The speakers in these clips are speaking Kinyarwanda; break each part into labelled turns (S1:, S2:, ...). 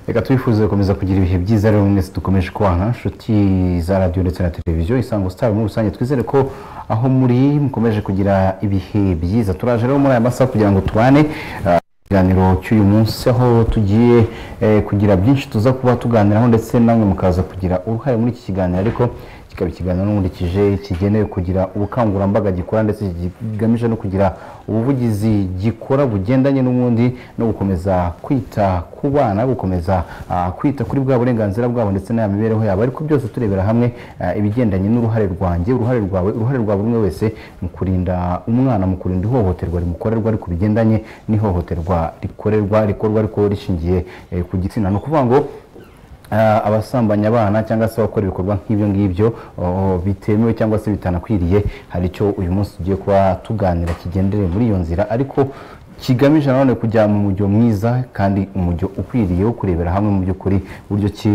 S1: reka twifuze gukomeza kugira ibihe byiza rero mu minsi dukomeje kubana inshuti za radiyo ndetse na televiziyo isango sitari muri rusange twizere ko aho muri mukomeje kugira ibihe byiza turaje rero muri aya masaha kugira ngo tubane ikiganiro cy'uyu munsi aho tugiye kugira byinshi tuza kuba tuganiraho ndetse namwe mukaza kugira uruhare muri iki kiganiro ariko kikaba ikiganiro n'umurikije kigenewe kugira ubukangurambaga gikora ndetse kigamije no kugira ubuvugizi gikora bugendanye n'ubundi no gukomeza kwita ku bana gukomeza kwita kuri bwa burenganzira bwabo ndetse n'aya mibereho yabo ariko byose turebera hamwe ibigendanye n'uruhare rwanjye uruhare rwawe uruhare rwa buri umwe wese mu kurinda umwana mu kurinda ihohoterwa rimukorerwa ariko bigendanye n'ihohoterwa rikorerwa rikorwa ariko rishingiye ku gitsina ni ukuvuga ngo abasambanya abana cyangwa se abakora ibikorwa nk'ibyo ngibyo bitemewe cyangwa se bitanakwiriye hari icyo uyu munsi tugiye kuba tuganira kigendere muri iyo nzira ariko kigamije nanone kujya mu mujyo mwiza kandi umujyo ukwiriye wo kurebera hamwe mu by'ukuri buryo ki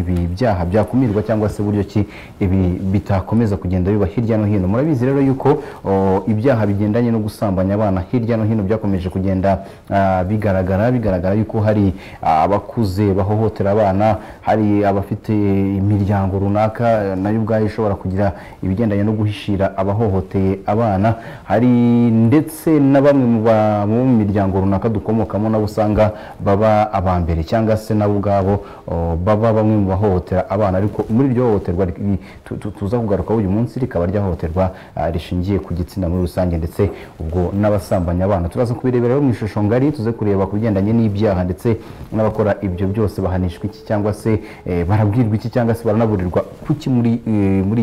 S1: ibi byaha byakumirwa cyangwa se buryo ki ibi bitakomeza kugenda biba hirya no hino murabizi rero yuko ibyaha bigendanye no gusambanya abana hirya no hino byakomeje kugenda bigaragara bigaragara yuko hari abakuze bahohotera abana hari abafite imiryango runaka nayo ubwayo ishobora kugira ibigendanye no guhishira abahohoteye abana hari ndetse na bamwe mu ba mu miryango runaka dukomokamo nabo usanga baba abambere cyangwa se nabo ubwabo baba bamwe mu bahohotera abana ariko muri iryo hohoterwa tuza kugarukaho uyu munsi rikaba ryahohoterwa rishingiye ku gitsina muri rusange ndetse ubwo n'abasambanya abana turaza kubirebera mu ishusho ngari tuze kureba ku bigendanye n'ibyaha ndetse n'abakora ibyo byose bahanishwa iki cyangwa se barabwirwa iki cyangwa se baranaburirwa kuki muri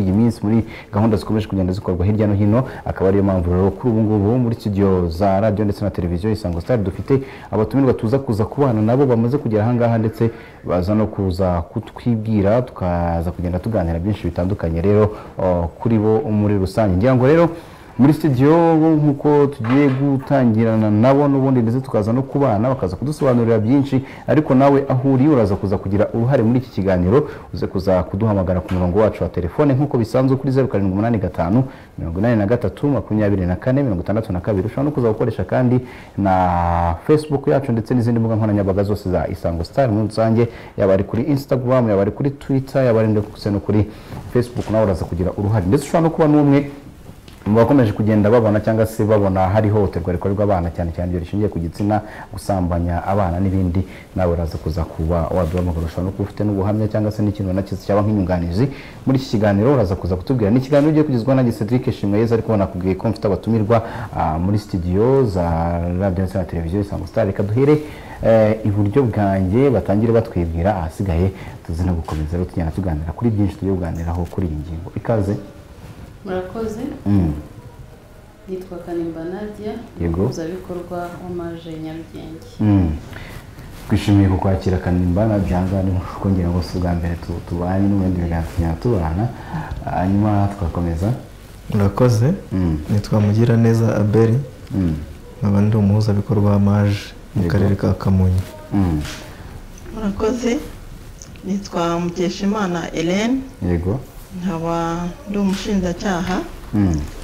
S1: iyi minsi muri gahunda zikomeje kugenda zikorwa hirya no hino akaba ariyo mpamvu rero kuri ubu ngubu muri studio za radiyo ndetse na televiziyo isango sitari dufite abatumirwa tuza kuza kubana nabo bamaze kugera ahangaha ndetse baza no kuza kutwibwira tukaza kugenda tuganira byinshi bitandukanye rero kuri bo muri rusange ngira ngo rero muri studio nk'uko tugiye gutangirana nabo n'ubundi ndetse tukaza no kubana bakaza kudusobanurira byinshi ariko nawe aho uri uraza kuza kugira uruhare muri iki kiganiro uze kuza kuduhamagara ku murongo wacu wa telefone nk'uko bisanzwe kuri zeru karindwi umunani gatanu mirongo inani na gatatu makumyabiri na kane mirongo itandatu na kabiri ushobora no kuza gukoresha kandi na facebook yacu ndetse n'izindi mbuga nkoranyambaga zose za isango star muri rusange yaba ari kuri instagram yaba ari kuri twitter yaba ari ndetse no kuri facebook nawe uraza kugira uruhare ndetse ushobora no kuba n'umwe bakomeje kugenda babona cyangwa se babona hari ihohoterwa rikorerwa abana cyane cyane ibyo rishingiye ku gitsina gusambanya abana n'ibindi nawe uraza kuza kuba waduhamagara ushobora no kuba ufite n'ubuhamya cyangwa se n'ikintu na kizi cyaba nk'inyunganizi muri iki kiganiro uraza kuza kutubwira ni ikiganiro ugiye kugezwa nanjye Cedric Shimweza ariko nakubwiye ko mfite abatumirwa muri studio za radio ndetse na televiziyo Isango Star reka duhere iburyo bwanjye batangire batwibwira ahasigaye tuzi no gukomeza rero tugenda tuganira kuri byinshi tugiye kuganiraho kuri iyi ngingo ikaze
S2: murakoze yitwa kanimba nadia umuhuzabikorwa w'amaje nyarugenge
S1: twishimiye kukwakira kanimba nadia nk'uko ngira ngo si ubwa mbere tubanye n'ubundi biganza tugenda tubana hanyuma twakomeza
S3: murakoze nitwa mugira neza abeli nkaba ndi umuhuzabikorwa w'amaje mu karere ka kamonyi
S4: murakoze nitwa mukeshimana elene
S1: yego
S4: nkaba ndi umushinjacyaha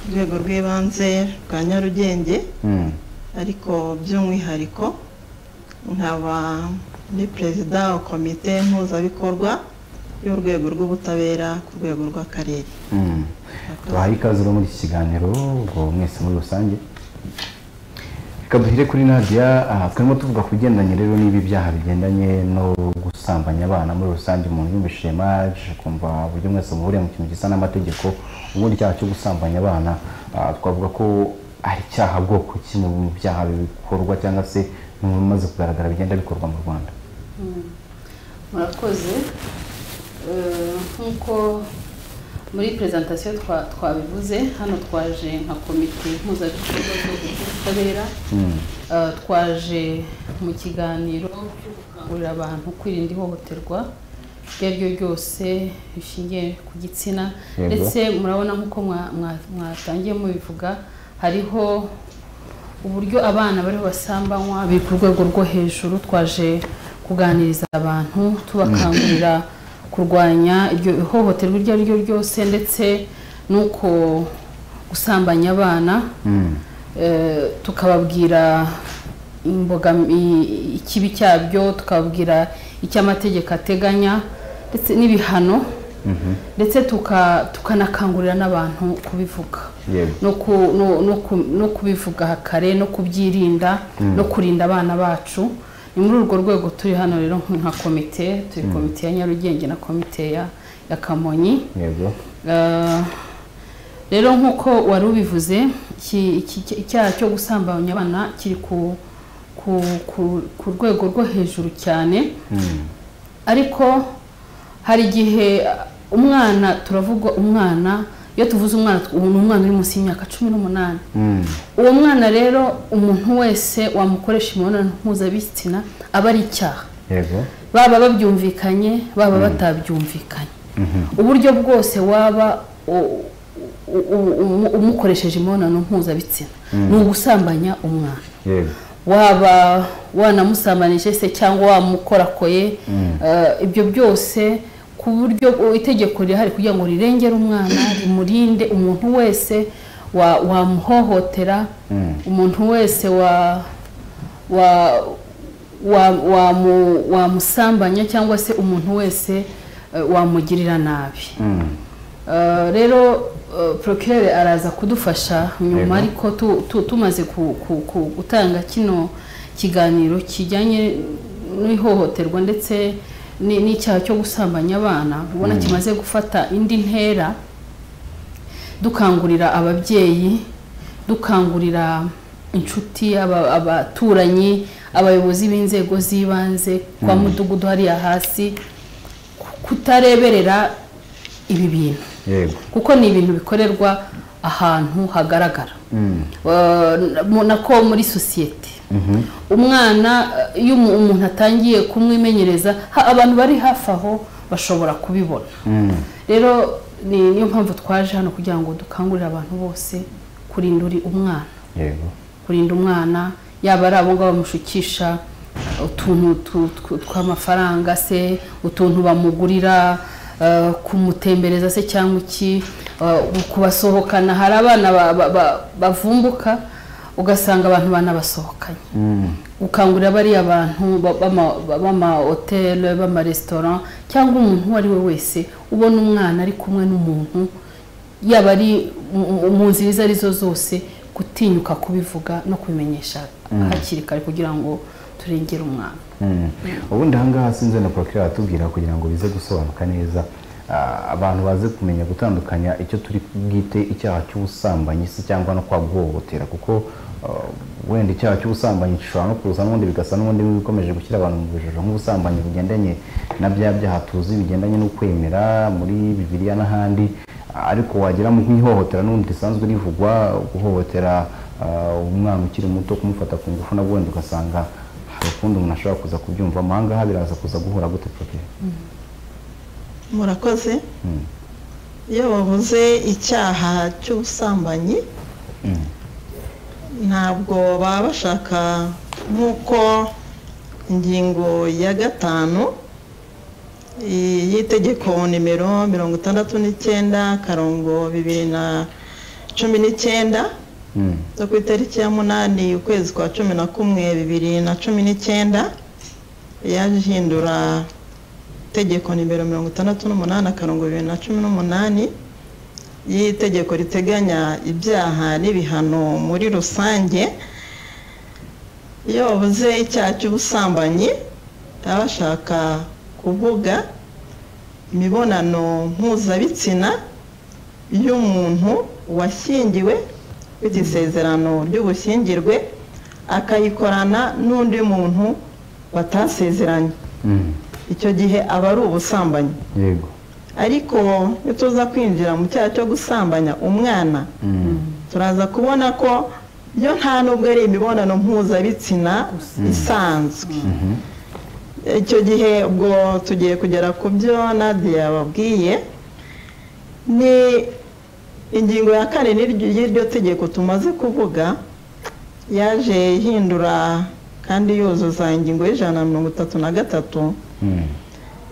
S4: urwego rw'ibanze rwa nyarugenge ariko by'umwihariko nkaba ndi perezida wa komite mpuzabikorwa y'urwego rw'ubutabera ku rwego rw'akarere
S1: tubahaye ikaze muri iki kiganiro ubwo mwese muri rusange reka duhire kuri nadia turimo tuvuga ku bigendanye rero n'ibi byaha bigendanye no gusambanya abana muri rusange umuntu yumvishije maje kumva uburyo mwese muhuriye mu kintu gisa n'amategeko ubundi icyaha cyo gusambanya abana twavuga ko ari icyaha bwoko ki mu byaha bikorwa cyangwa se mu bimaze kugaragara bigenda bikorwa mu rwanda
S2: murakoze nk'uko muri perezantasiyo twabivuze hano twaje nka komite mpuzabikorwa z'ubutabera twaje mu kiganiro cyo gukangurira abantu kwirinda ihohoterwa iryo ari ryo ryose rishingiye ku gitsina ndetse murabona nk'uko mwatangiye mubivuga hariho uburyo abana bariho basambanywa biri ku rwego rwo hejuru twaje kuganiriza abantu tubakangurira kurwanya iryo ihohoterwa iryo ari ryo ryose ndetse n'uko gusambanya abana Eh, tukababwira imbogam- i- ikibi cyabyo tukababwira icyo amategeko ateganya ndetse n'ibihano ndetse tuka- tukanakangurira n'abantu kubivuga
S1: Yego.
S2: no ku- no- no ku- no kubivuga kare no kubyirinda no kurinda abana bacu ni muri urwo rwego turi hano rero nka komite turi komite ya nyarugenge na komite ya ya kamonyi
S1: yego
S2: Eh, rero nk'uko wari ubivuze iki- iki- iki- icyaha cyo gusambanya abana kiri ku ku ku- ku rwego rwo hejuru cyane ariko hari igihe uh, umwana turavuga umwana iyo tuvuze umwana tw- ni umwana uri munsi y'imyaka cumi n'umunani
S1: Mm.
S2: uwo mwana rero umuntu wese wamukoresha imibonano mpuzabitsina aba ari icyaha
S1: yego
S2: baba babyumvikanye baba batabyumvikanye uburyo bwose waba u- u- u- umu- umukoresheje imibonano mpuzabitsina ni ugusambanya umwana
S1: yego
S2: waba wanamusambanije se cyangwa wamukorakoye eh, ibyo byose ku buryo u- itegeko rihari kugira ngo rirengere umwana rimurinde umuntu wese wa- wamuhohotera umuntu wese wa wa- wa- wamu- wamusambanya cyangwa se umuntu wese eh, wamugirira nabi Eh, rero porokirere araza kudufasha
S1: Yego.
S2: nyuma ariko tu- tu- tumaze ku- ku- ku- gutanga kino kiganiro kijyanye n'ihohoterwa ndetse ni- n'icyaha cyo gusambanya abana ubona kimaze gufata indi ntera dukangurira ababyeyi dukangurira inshuti aba- abaturanyi abayobozi b'inzego z'ibanze kwa mudugudu hariya hasi ku- kutareberera ibi bintu
S1: yego
S2: kuko ni ibintu bikorerwa ahantu hagaragara
S1: Mm.
S2: Eh, mu- nako muri sosiyete umwana eh, iyo umu- umuntu atangiye kumwimenyereza ha- abantu bari hafi aho bashobora kubibona rero ni niyo mpamvu twaje hano kugira ngo dukangurire abantu bose kurinda uri umwana
S1: yego
S2: kurinda umwana yaba ari abo ngabo bamushukisha utuntu tu- tw- tw'amafaranga se utuntu bamugurira eh, kumutembereza se cyangwa iki eh, kubasohokana hari abana ba- ba- ba- bavumbuka ugasanga abantu banabasohokanye gukangurira bariya bantu ba- b'ama- b'amahoteli b'amaresitora cyangwa umuntu uwo ari we wese ubona umwana ari kumwe n'umuntu yaba ari mu- mu nzira izo arizo zose gutinyuka kubivuga no kubimenyesha hakiri kare kugira ngo turengere umwana
S1: Mm. ubundi ahangaha sinzi na porokira atubwira kugira ngo bize gusobanuka neza ah, abantu baze kumenya gutandukanya icyo turi bwite icyaha cy'ubusambanyi se cyangwa no kwa guhohotera kuko ah, wenda icyaha cy'ubusambanyi gishobora no kuza n'ubundi bigasa n'ubundi bikomeje gushyira abantu mu bijoro nk'ubusambanyi bugendanye na bya byaha tuzi bigendanye no kwemera muri bibiliya n'ahandi ah, ariko wagira mu nk'ihohotera n'ubundi risanzwe rivugwa guhohotera ah, umwana ukiri muto kumufata ku ngufu nabwo wenda ugasanga hari ukundi umuntu ashobora kuza kubyumva ahangaha biraza kuza guhura gute poroke
S4: murakoze iyo bavuze icyaha cy'ubusambanyi ntabwo baba bashaka nk'uko ingingo ya gatanu i- y'itegeko nimero mirongo itandatu n'icyenda akarongo bibiri na cumi n'icyenda zo ku itariki ya munani ukwezi kwa cumi na kumwe bibiri na cumi n'icyenda yaje ihindura itegeko nimero mirongo itandatu n'umunani akarongo bibiri na cumi n'umunani y'itegeko riteganya ibyaha n'ibihano muri rusange iyo bavuze icyaha cy'ubusambanyi baba bashaka kuvuga imibonano mpuzabitsina y'umuntu washyingiwe ufite isezerano ry'ubushyingirwe akayikorana n'undi muntu batasezeranye icyo gihe aba ari ubusambanyi
S1: yego
S4: ariko iyo tuza kwinjira mu cyaha cyo gusambanya umwana turaza kubona ko yo nta nubwo ari imibonano mpuzabitsina isanzwe icyo gihe ubwo tugiye kugera ku byo nadia yababwiye ni ingingo ya kane n'iryo- y'iryo tegeko tumaze kuvuga yaje ihindura kandi yuzuza ingingo y'ijana na mirongo itatu na gatatu
S1: Mm.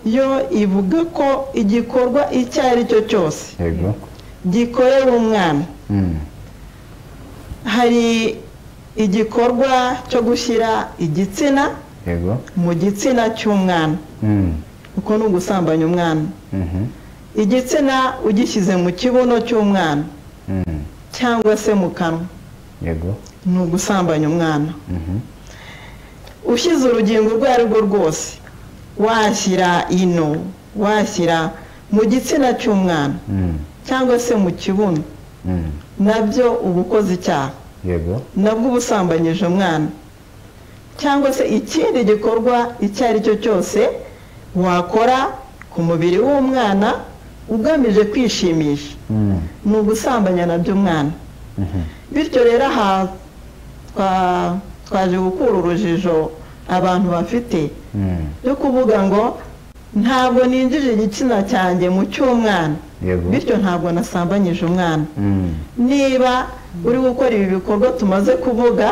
S4: yo ivuga ko igikorwa icyo ari cyo cyose
S1: yego
S4: gikorewe umwana
S1: Mm.
S4: hari igikorwa cyo gushyira igitsina
S1: yego
S4: mu gitsina cy'umwana
S1: Mm.
S4: uko ni ugusambanya umwana
S1: Mhm.
S4: igitsina ugishyize mu kibuno cy'umwana
S1: Mm.
S4: cyangwa se mu kanwa
S1: yego
S4: ni ugusambanya umwana
S1: Mhm.
S4: ushyize urugingo urwo ari rwo rwose washyira ino washyira mu gitsina cy'umwana
S1: Mm.
S4: cyangwa se mu kibuno
S1: Mm.
S4: nabyo uba ukoze icyaha
S1: yego
S4: nabwo uba usambanyije umwana cyangwa se ikindi gikorwa icyo ari cyo cyose wakora ku mubiri w'umwana ugamije kwishimisha
S1: Mm.
S4: ni ugusambanya nabyo umwana
S1: Mhm.
S4: bityo rero aha twa- twaje gukura urujijo abantu bafite
S1: Mm.
S4: yo kuvuga ngo ntabwo ninjije igitsina cyanjye mu cy'umwana
S1: yego
S4: bityo ntabwo nasambanyije umwana
S1: Mm.
S4: niba uri gukora ibi bikorwa tumaze kuvuga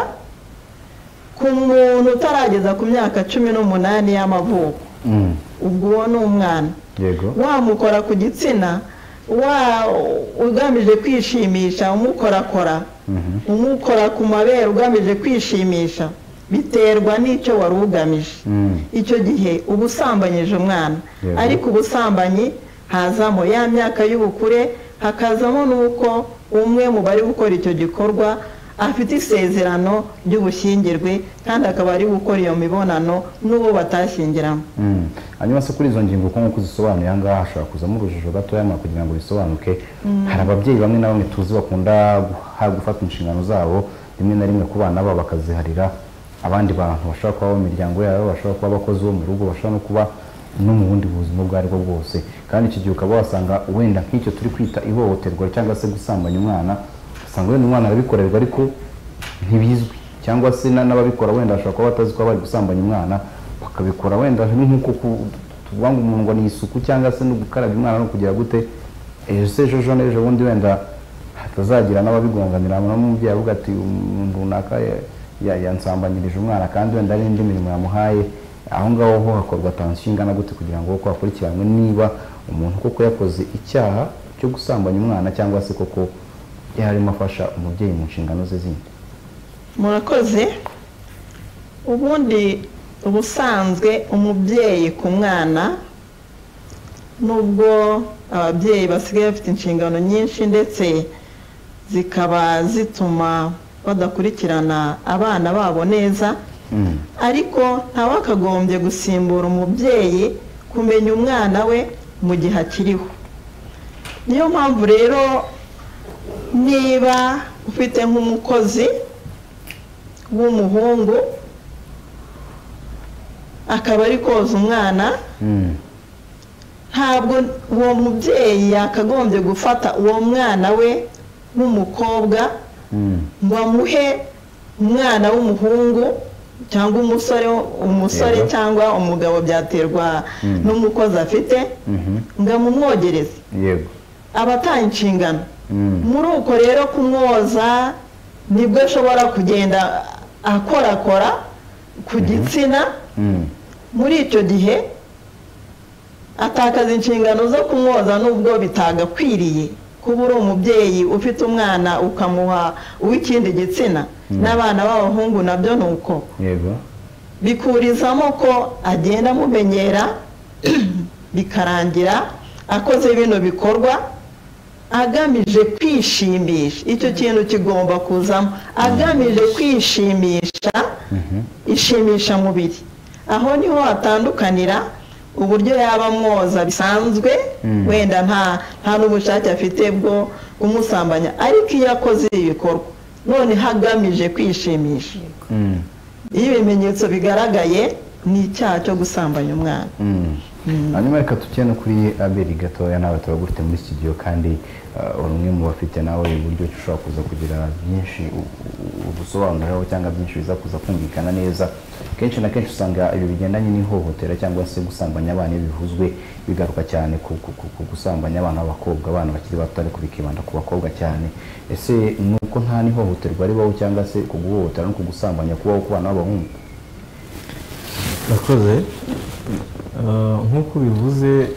S4: ku muntu utarageza ku myaka cumi n'umunani y'amavuko
S1: Mm.
S4: ubwo uwo ni umwana
S1: yego
S4: wamukora ku gitsina wa ugamije kwishimisha umukorakora
S1: Mhm.
S4: umukora ku mabere ugamije kwishimisha biterwa n'icyo wari ugamije
S1: Mm.
S4: icyo gihe uba usambanyije umwana
S1: Yego.
S4: ariko ubusambanyi hazamo ya myaka y'ubukure hakazamo n'uko umwe mu bari gukora icyo gikorwa afite isezerano ry'ubushyingirwe kandi akaba ari gukora iyo mibonano n'uwo batashyingiramo
S1: Mm. hanyuma se kuri izo ngingo uko nk'uko uzisobanuye aha ngaha hashobora kuzamo urujijo gatoya mwa kugira ngo bisobanuke hari ababyeyi bamwe na bamwe tuzi bakunda guha- gufata inshingano zabo rimwe na rimwe ku bana babo bakaziharira abandi bantu bashobora kuba abo mu miryango yabo bashobora kuba abakozi bo mu rugo bashobora no kuba no mu bundi buzima ubwo ari bwo bwose kandi iki gihe ukaba wasanga wenda nk'icyo turi kwita ihohoterwa cyangwa se gusambanya umwana usanga wenda umwana arabikorerwa ariko ntibizwi cyangwa se na- n'ababikora wenda bashobora kuba batazi ko bari gusambanya umwana bakabikora wenda ni nk'uko ku- tuvuga ngo umuntu ngo ni isuku cyangwa se no gukaraba umwana no kugira gute ejo se ejo ejo n'ejo bundi wenda hatazagira n'ababigonganira hanyuma n'umubyeyi avuga ati umuntu runaka ya- ya- yansambanyirije umwana kandi wenda hari indi mirimo yamuhaye aho ngaho ho hakorwa tansiyo ingana gute kugira ngo koko hakurikiranwe niba umuntu koko yakoze icyaha cyo gusambanya umwana cyangwa se koko yarimo afasha umubyeyi mu nshingano ze zindi
S4: murakoze ubundi ubusanzwe umubyeyi ku mwana nubwo ababyeyi basigaye bafite inshingano nyinshi ndetse zikaba zituma badakurikirana abana babo neza
S1: Mm.
S4: ariko ntawe akagombye gusimbura umubyeyi kumenya umwana we mu gihe akiriho niyo mpamvu rero niba ufite nk'umukozi w'umuhungu akaba ari koza umwana
S1: Mm.
S4: ntabwo uwo mubyeyi yakagombye gufata uwo mwana we w'umukobwa
S1: Mm.
S4: ngo amuhe umwana w'umuhungu cyangwa umusore umusore
S1: Yego.
S4: cyangwa umugabo byaterwa
S1: Mm.
S4: n'umukozi afite
S1: Mhm.
S4: ngo amumwogereze
S1: yego
S4: aba ataye inshingano
S1: Mm.
S4: muri uko rero kumwoza nibwo ashobora kugenda akorakora ku gitsina
S1: Mm.
S4: muri icyo gihe atakaza inshingano zo kumwoza nubwo bitagakwiriye kuba uri umubyeyi ufite umwana ukamuha uw'ikindi gitsina n'abana b'abahungu nabyo ni uko
S1: yego
S4: bikurizamo ko agenda amumenyera bikarangira akoze bino bikorwa agamije kwishimisha icyo kintu kigomba kuzamo agamije kwishimisha ishimisha mubiri aho niho hatandukanira uburyo yaba amwoza bisanzwe
S1: Mm.
S4: wenda nta nta n'ubushake afite bwo kumusambanya ariko iyo akoze ibi bikorwa none hagamije kwishimisha
S1: Mm.
S4: iyo ibimenyetso bigaragaye ni icyaha cyo gusambanya umwana
S1: Mm. hanyuma reka tujye no kuri abeli gatoya nawe turagufite muri studio kandi eh, uri umwe mu bafite nawe uburyo ki ushobora kuza kugira byinshi u- u- ubusobanuriraho cyangwa byinshi biza kuza kumvikana neza kenshi na kenshi usanga ibi bigendanye n'ihohotera cyangwa se gusambanya abana iyo bivuzwe bigaruka cyane ku ku- ku- ku gusambanya abana b'abakobwa abana bakiri bato ariko bikibanda ku bakobwa cyane ese ni uko nta n'ihohoterwa ribaho cyangwa se ku guhohotera no ku gusambanya kubaho ku bana b'abahungu
S3: urakoze Ah, nk'uko bivuze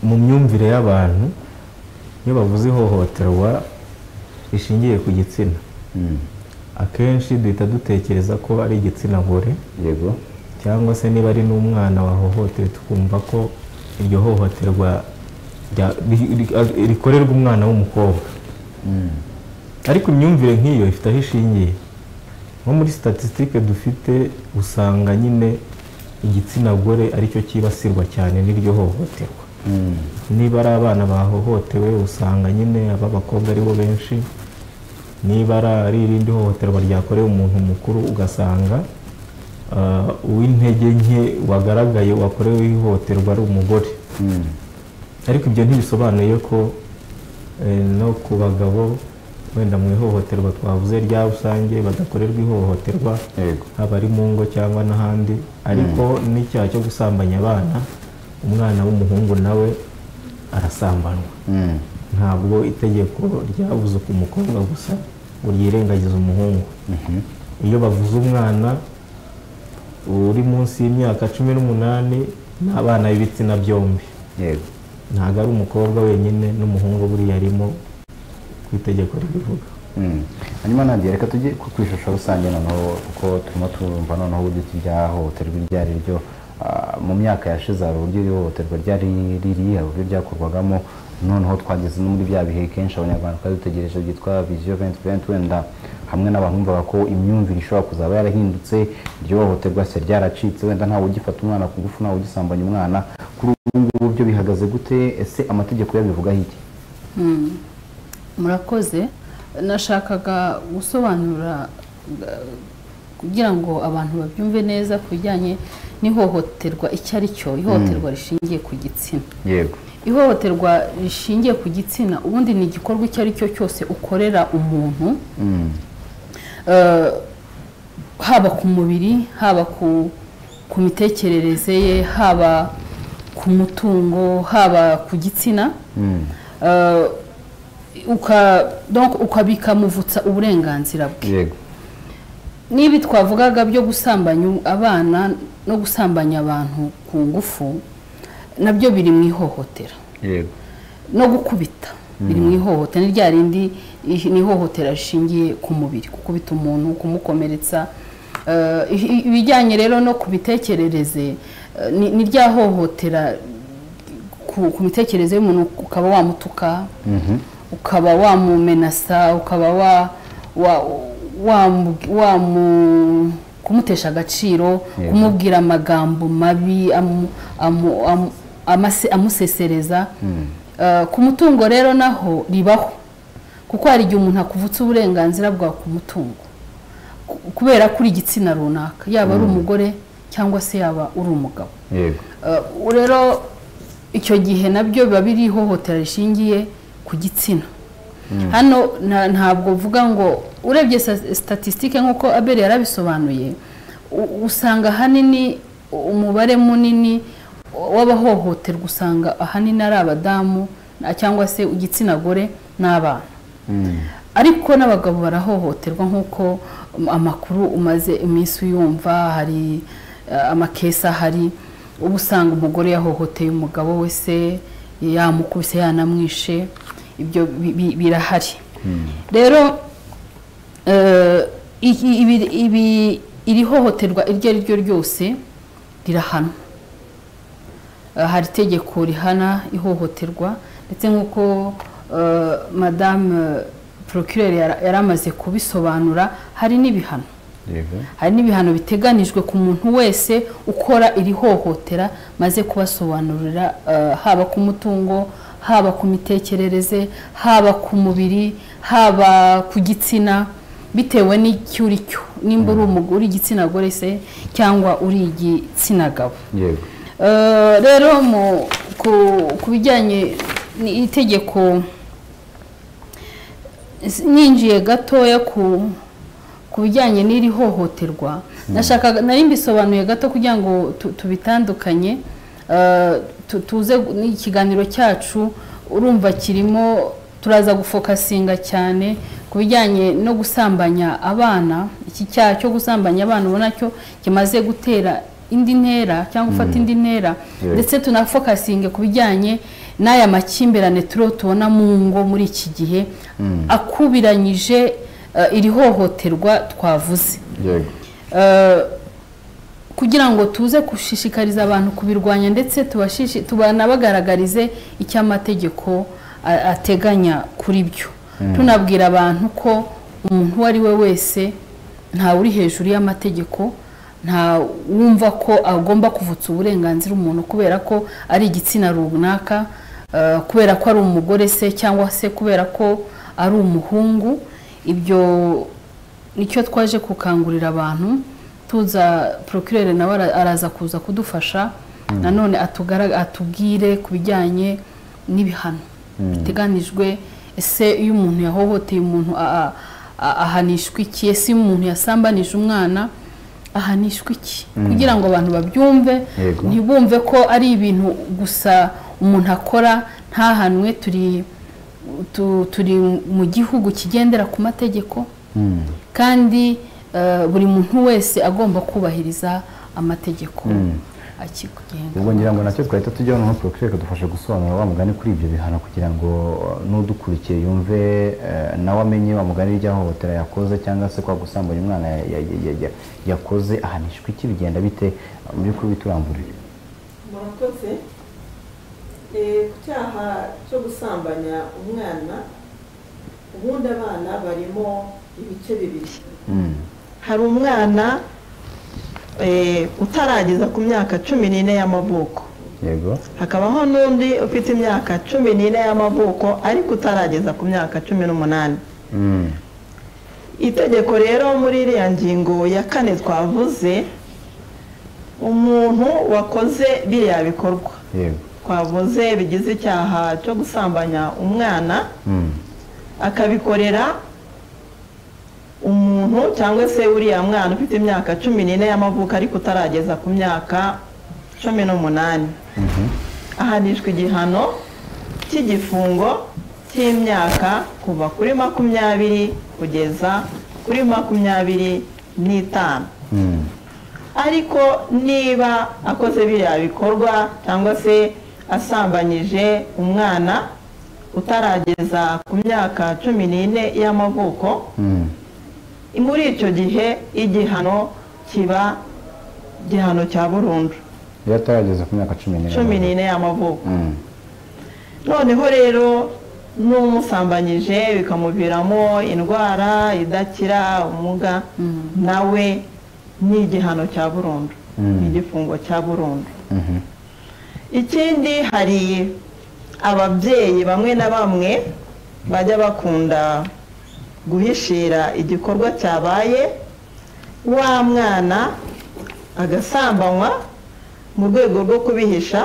S3: mu myumvire y'abantu iyo bavuze ihohoterwa rishingiye ku gitsina
S1: Mm.
S3: akenshi duhita dutekereza ko ari igitsina gore
S1: yego
S3: cyangwa se niba ari n'umwana wahohotewe tukumva ko iryo hohoterwa rya- ri- ri- rikorerwa umwana w'umukobwa
S1: Mm.
S3: ariko imyumvire nk'iyo ifite aho ishingiye nko muri statisitike dufite usanga nyine igitsina gore aricyo cyibasirwa cyane n'iryo hohoterwa
S1: Mm.
S3: niba ari abana bahohotewe usanga nyine ab'abakobwa ari bo benshi niba ari ari irindi hohoterwa ryakorewe umuntu mukuru ugasanga ah, uw'intege nke wagaragaye wakorewe ihohoterwa ari umugore
S1: Mm.
S3: ariko ibyo ntibisobanuye ko eh, no ku bagabo wenda mu ihohoterwa twavuze rya rusange badakorerwa ihohoterwa
S1: yego
S3: haba ari mu ngo cyangwa n'ahandi ariko n'icyaha cyo gusambanya abana umwana w'umuhungu nawe arasambanwa
S1: Mm.
S3: ntabwo itegeko ryabuze ku mukobwa gusa ngo ryirengagize umuhungu
S1: Mhm.
S3: iyo bavuze umwana uri munsi y'imyaka cumi n'umunani ni abana b'ibitsina byombi
S1: yego
S3: ntabwo ari umukobwa wenyine n'umuhungu buriya arimo ku itegeko ribivuga
S1: Mm. hanyuma nabyo reka tujye ku ku ishusho rusange noneho kuko turimo turumva noneho uburyo iryahohoterwa iryo ari ryo Ah, mu myaka yashize hari uburyo ihohoterwa ryari riri hari uburyo ryakorwagamo noneho twageze no muri bya bihe kenshi abanyarwanda twari dutegereje byitwa viziyo venti venti wenda hamwe n'abantu bumvaga ko imyumvire ishobora kuzaba yarahindutse iryo hohoterwa se ryaracitse wenda ntawe ugifata umwana ku ngufu ntawe ugisambanya umwana kuri ubu ngubu byo bihagaze gute ese amategeko yabivugaho iki
S2: Mm. murakoze nashakaga gusobanura eh, kugira ngo abantu babyumve neza ku bijyanye n'ihohoterwa icyo ari cyo ihohoterwa rishingiye ku gitsina
S1: yego
S2: ihohoterwa rishingiye ku gitsina ubundi ni igikorwa icyo ari cyo cyose ukorera umuntu
S1: Mm.
S2: eh, haba ku mubiri haba ku ku mitekerereze ye haba ku mutungo haba ku gitsina
S1: Mm.
S2: Eh, uka donc ukabikamuvutsa uburenganzira bwe
S1: yego
S2: niba twavugaga byo gusambanya abana no gusambanya abantu ku ngufu nabyo biri mu ihohotera
S1: yego
S2: no gukubita biri mu ihohotera ni rya rindi ih- ni ihohotera rishingiye ku mubiri gukubita umuntu kumukomeretsa Eh, ihi- ibijyanye rero no ku mitekerereze eh, ni ni rya hohotera ku ku mitekerereze y'umuntu ukaba wamutuka
S1: Mhm.
S2: ukaba wamumenasa ukaba wa wa wamu wamu kumutesha agaciro
S1: Yego.
S2: kumubwira amagambo mabi amu- amu- amu- amase- amusesereza Eh, ku mutungo rero naho ribaho kuko hari igihe umuntu akuvutsa uburenganzira bwawe ku mutungo Ku- kubera ko uri igitsina runaka yaba ari umugore cyangwa se yaba uri umugabo
S1: yego
S2: Uh, rero icyo gihe nabyo biba biri ihohotera rishingiye ku gitsina hano nta- ntabwo mvuga ngo urebye sa- statistique nk'uko abel yarabisobanuye u- usanga ahanini umubare munini w'abahohoterwa usanga ahanini ari abadamu na- cyangwa se igitsina gore n'abana
S1: Mm.
S2: ariko n'abagabo barahohoterwa nk'uko um, amakuru umaze iminsi uyumva hari eh, amakesi ahari uba usanga umugore yahohoteye umugabo we se yamukubise yanamwishe ibyo bi- bi- birahari rero eh, iki- ibi- ibi- iri hohoterwa iryo ari ryo ryose rirahanwa Uh, hari itegeko rihana ihohoterwa ndetse nk'uko uh, madamu procureur yara- yari amaze kubisobanura hari n'ibihano
S1: yego
S2: hari n'ibihano biteganijwe ku muntu wese ukora iri hohotera maze kubasobanurira uh, haba ku mutungo haba ku mitekerereze haba ku mubiri haba ku gitsina bitewe n'icyo uri cyo nimba uri umugore uri igitsina gore se cyangwa uri igitsina gabo
S1: yego
S2: Eh, rero mu ku- ku bijyanye n'itegeko s- ninjiye gatoya ku ku bijyanye n'iri hohoterwa nashakaga nari mbisobanuye gato kugira ngo tu- tubitandukanye eh, tu- tuze n'ikiganiro cyacu urumva kirimo turaza gufokasinga cyane ku bijyanye no gusambanya abana iki cyaha cyo gusambanya abana ubona cyo kimaze gutera indi ntera cyangwa gufata indi ntera
S1: Yeah.
S2: ndetse tunafokasinge ku bijyanye n'aya makimbirane turiho tubona mu ngo muri iki gihe akubiranyije eh, iri hohoterwa twavuze
S1: yego
S2: Eh, kugira ngo tuze gushishikariza abantu kubirwanya ndetse tubashishi- tubanabagaragarize icyo amategeko a- ateganya kuri byo tunabwira abantu ko umuntu uwo ari we wese ntawe uri hejuru y'amategeko nta wumva ko agomba kuvutsa uburenganzira umuntu kubera ko ari igitsina runaka eh, kubera ko ari umugore se cyangwa se kubera ko ari umuhungu ibyo nicyo twaje gukangurira abantu tuza procureur nawe ara- araza kuza kudufasha nanone atugara- atubwire ku bijyanye n'ibihano biteganijwe ese iyo umuntu yahohoteye umuntu a- a- a- ahanishwa iki ese iyo umuntu yasambanije umwana ahanishwa iki kugira ngo abantu babyumve
S1: Yego.
S2: ntibumve ko ari ibintu gusa umuntu akora ntahanwe turi tu- turi mu gihugu kigendera ku mategeko
S1: Mm.
S2: kandi eh, buri muntu wese agomba kubahiriza amategeko akikugenga
S1: ubwo ngira ngo nacyo twahita tujyaho noneho porokire ikadufasha gusobanura wa mugani kuri ibyo bihano kugira ngo n'udukurikiye yumve eh, nawe amenye wa mugani ry'ahohotera yakoze cyangwa se kwa gusambanya umwana ya- ya- ya- ya- ya- yakoze ahanishwa iki bigenda bite mu by'ukuri bituramburire
S4: murakoze Eh, ku cyaha cyo gusambanya umwana ubundi abana barimo ibice bibiri
S1: Mm.
S4: hari umwana eh, utarageza ku myaka cumi n'ine y'amavuko
S1: yego
S4: hakabaho n'undi ufite imyaka cumi n'ine y'amavuko ariko utarageza ku myaka cumi n'umunani
S1: Mm.
S4: itegeko rero muri iriya ngingo ya kane twavuze umuntu wakoze biriya bikorwa
S1: yego
S4: twavuze bigize icyaha cyo gusambanya umwana
S1: Mm.
S4: akabikorera umuntu cyangwa se uriya mwana ufite imyaka cumi n'ine y'amavuko ariko utarageza ku myaka cumi n'umunani ahanishwa igihano cy'igifungo cy'imyaka kuva kuri makumyabiri kugeza kuri makumyabiri n'itanu
S1: Mm.
S4: ariko niba akoze biriya bikorwa cyangwa se asambanyije umwana utarageza ku myaka cumi n'ine y'amavuko
S1: Mm.
S4: muri icyo gihe igihano kiba igihano cya burundu
S1: iyo atarageza ku myaka cumi n'ine
S4: cumi n'ine y'amavuko
S1: Mm.
S4: noneho rero n'umusambanyije bikamuviramo indwara idakira ubumuga nawe ni igihano cya burundu
S1: Mm.
S4: ni igifungo cya burundu
S1: Mhm.
S4: ikindi hari ababyeyi bamwe na bamwe bajya bakunda guhishira igikorwa cyabaye wa mwana agasambanywa mu rwego rwo kubihisha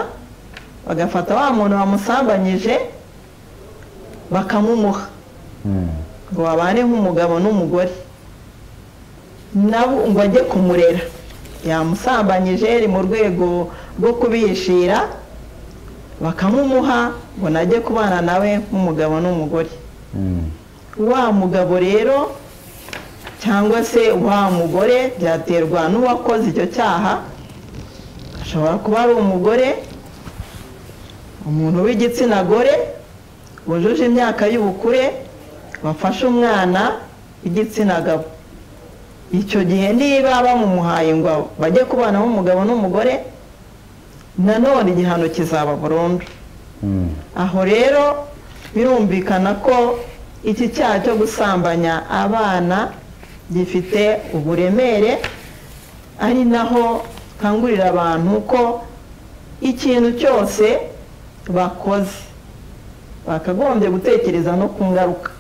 S4: bagafata wa muntu bamusambanyije bakamumuha
S1: Mm.
S4: ngo babane nk'umugabo n'umugore nabo ngo ajye kumurera yamusambanyije ni mu rwego rwo kubihishira bakamumuha ngo najye kubana nawe nk'umugabo n'umugore
S1: Mm.
S4: wa mugabo rero cyangwa se wa mugore byaterwa n'uwakoze icyo cyaha ashobora kuba ari umugore umuntu w'igitsina gore wujuje imyaka y'ubukure wafashe umwana w'igitsina gabo icyo gihe niba bamumuhaye ngo bajye kubana nk'umugabo n'umugore nanone igihano kizaba burundu
S1: Mm.
S4: aho rero birumvikana ko iki cyaha cyo gusambanya abana gifite uburemere ari naho nkangurira abantu ko ikintu cyose bakoze bakagombye gutekereza no ku ngaruka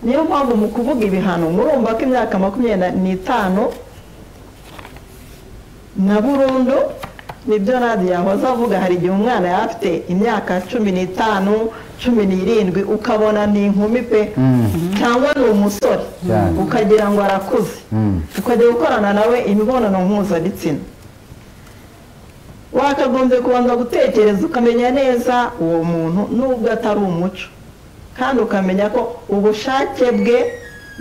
S4: niyo mpamvu mu kuvuga ibihano murumva ko imyaka makumyabiri n'itanu na burundu nibyo radiyo yahoze avuga hari igihe umwana yaba afite imyaka cumi n'itanu cumi n'irindwi ukabona ni inkumi pe cyangwa ni umusore
S1: Cyane.
S4: ukagira ngo arakuze
S1: Mm.
S4: ukajya gukorana nawe imibonano mpuzabitsina wakagombye kubanza gutekereza ukamenya neza uwo muntu nubwo atari umuco kandi ukamenya ko ubushake bwe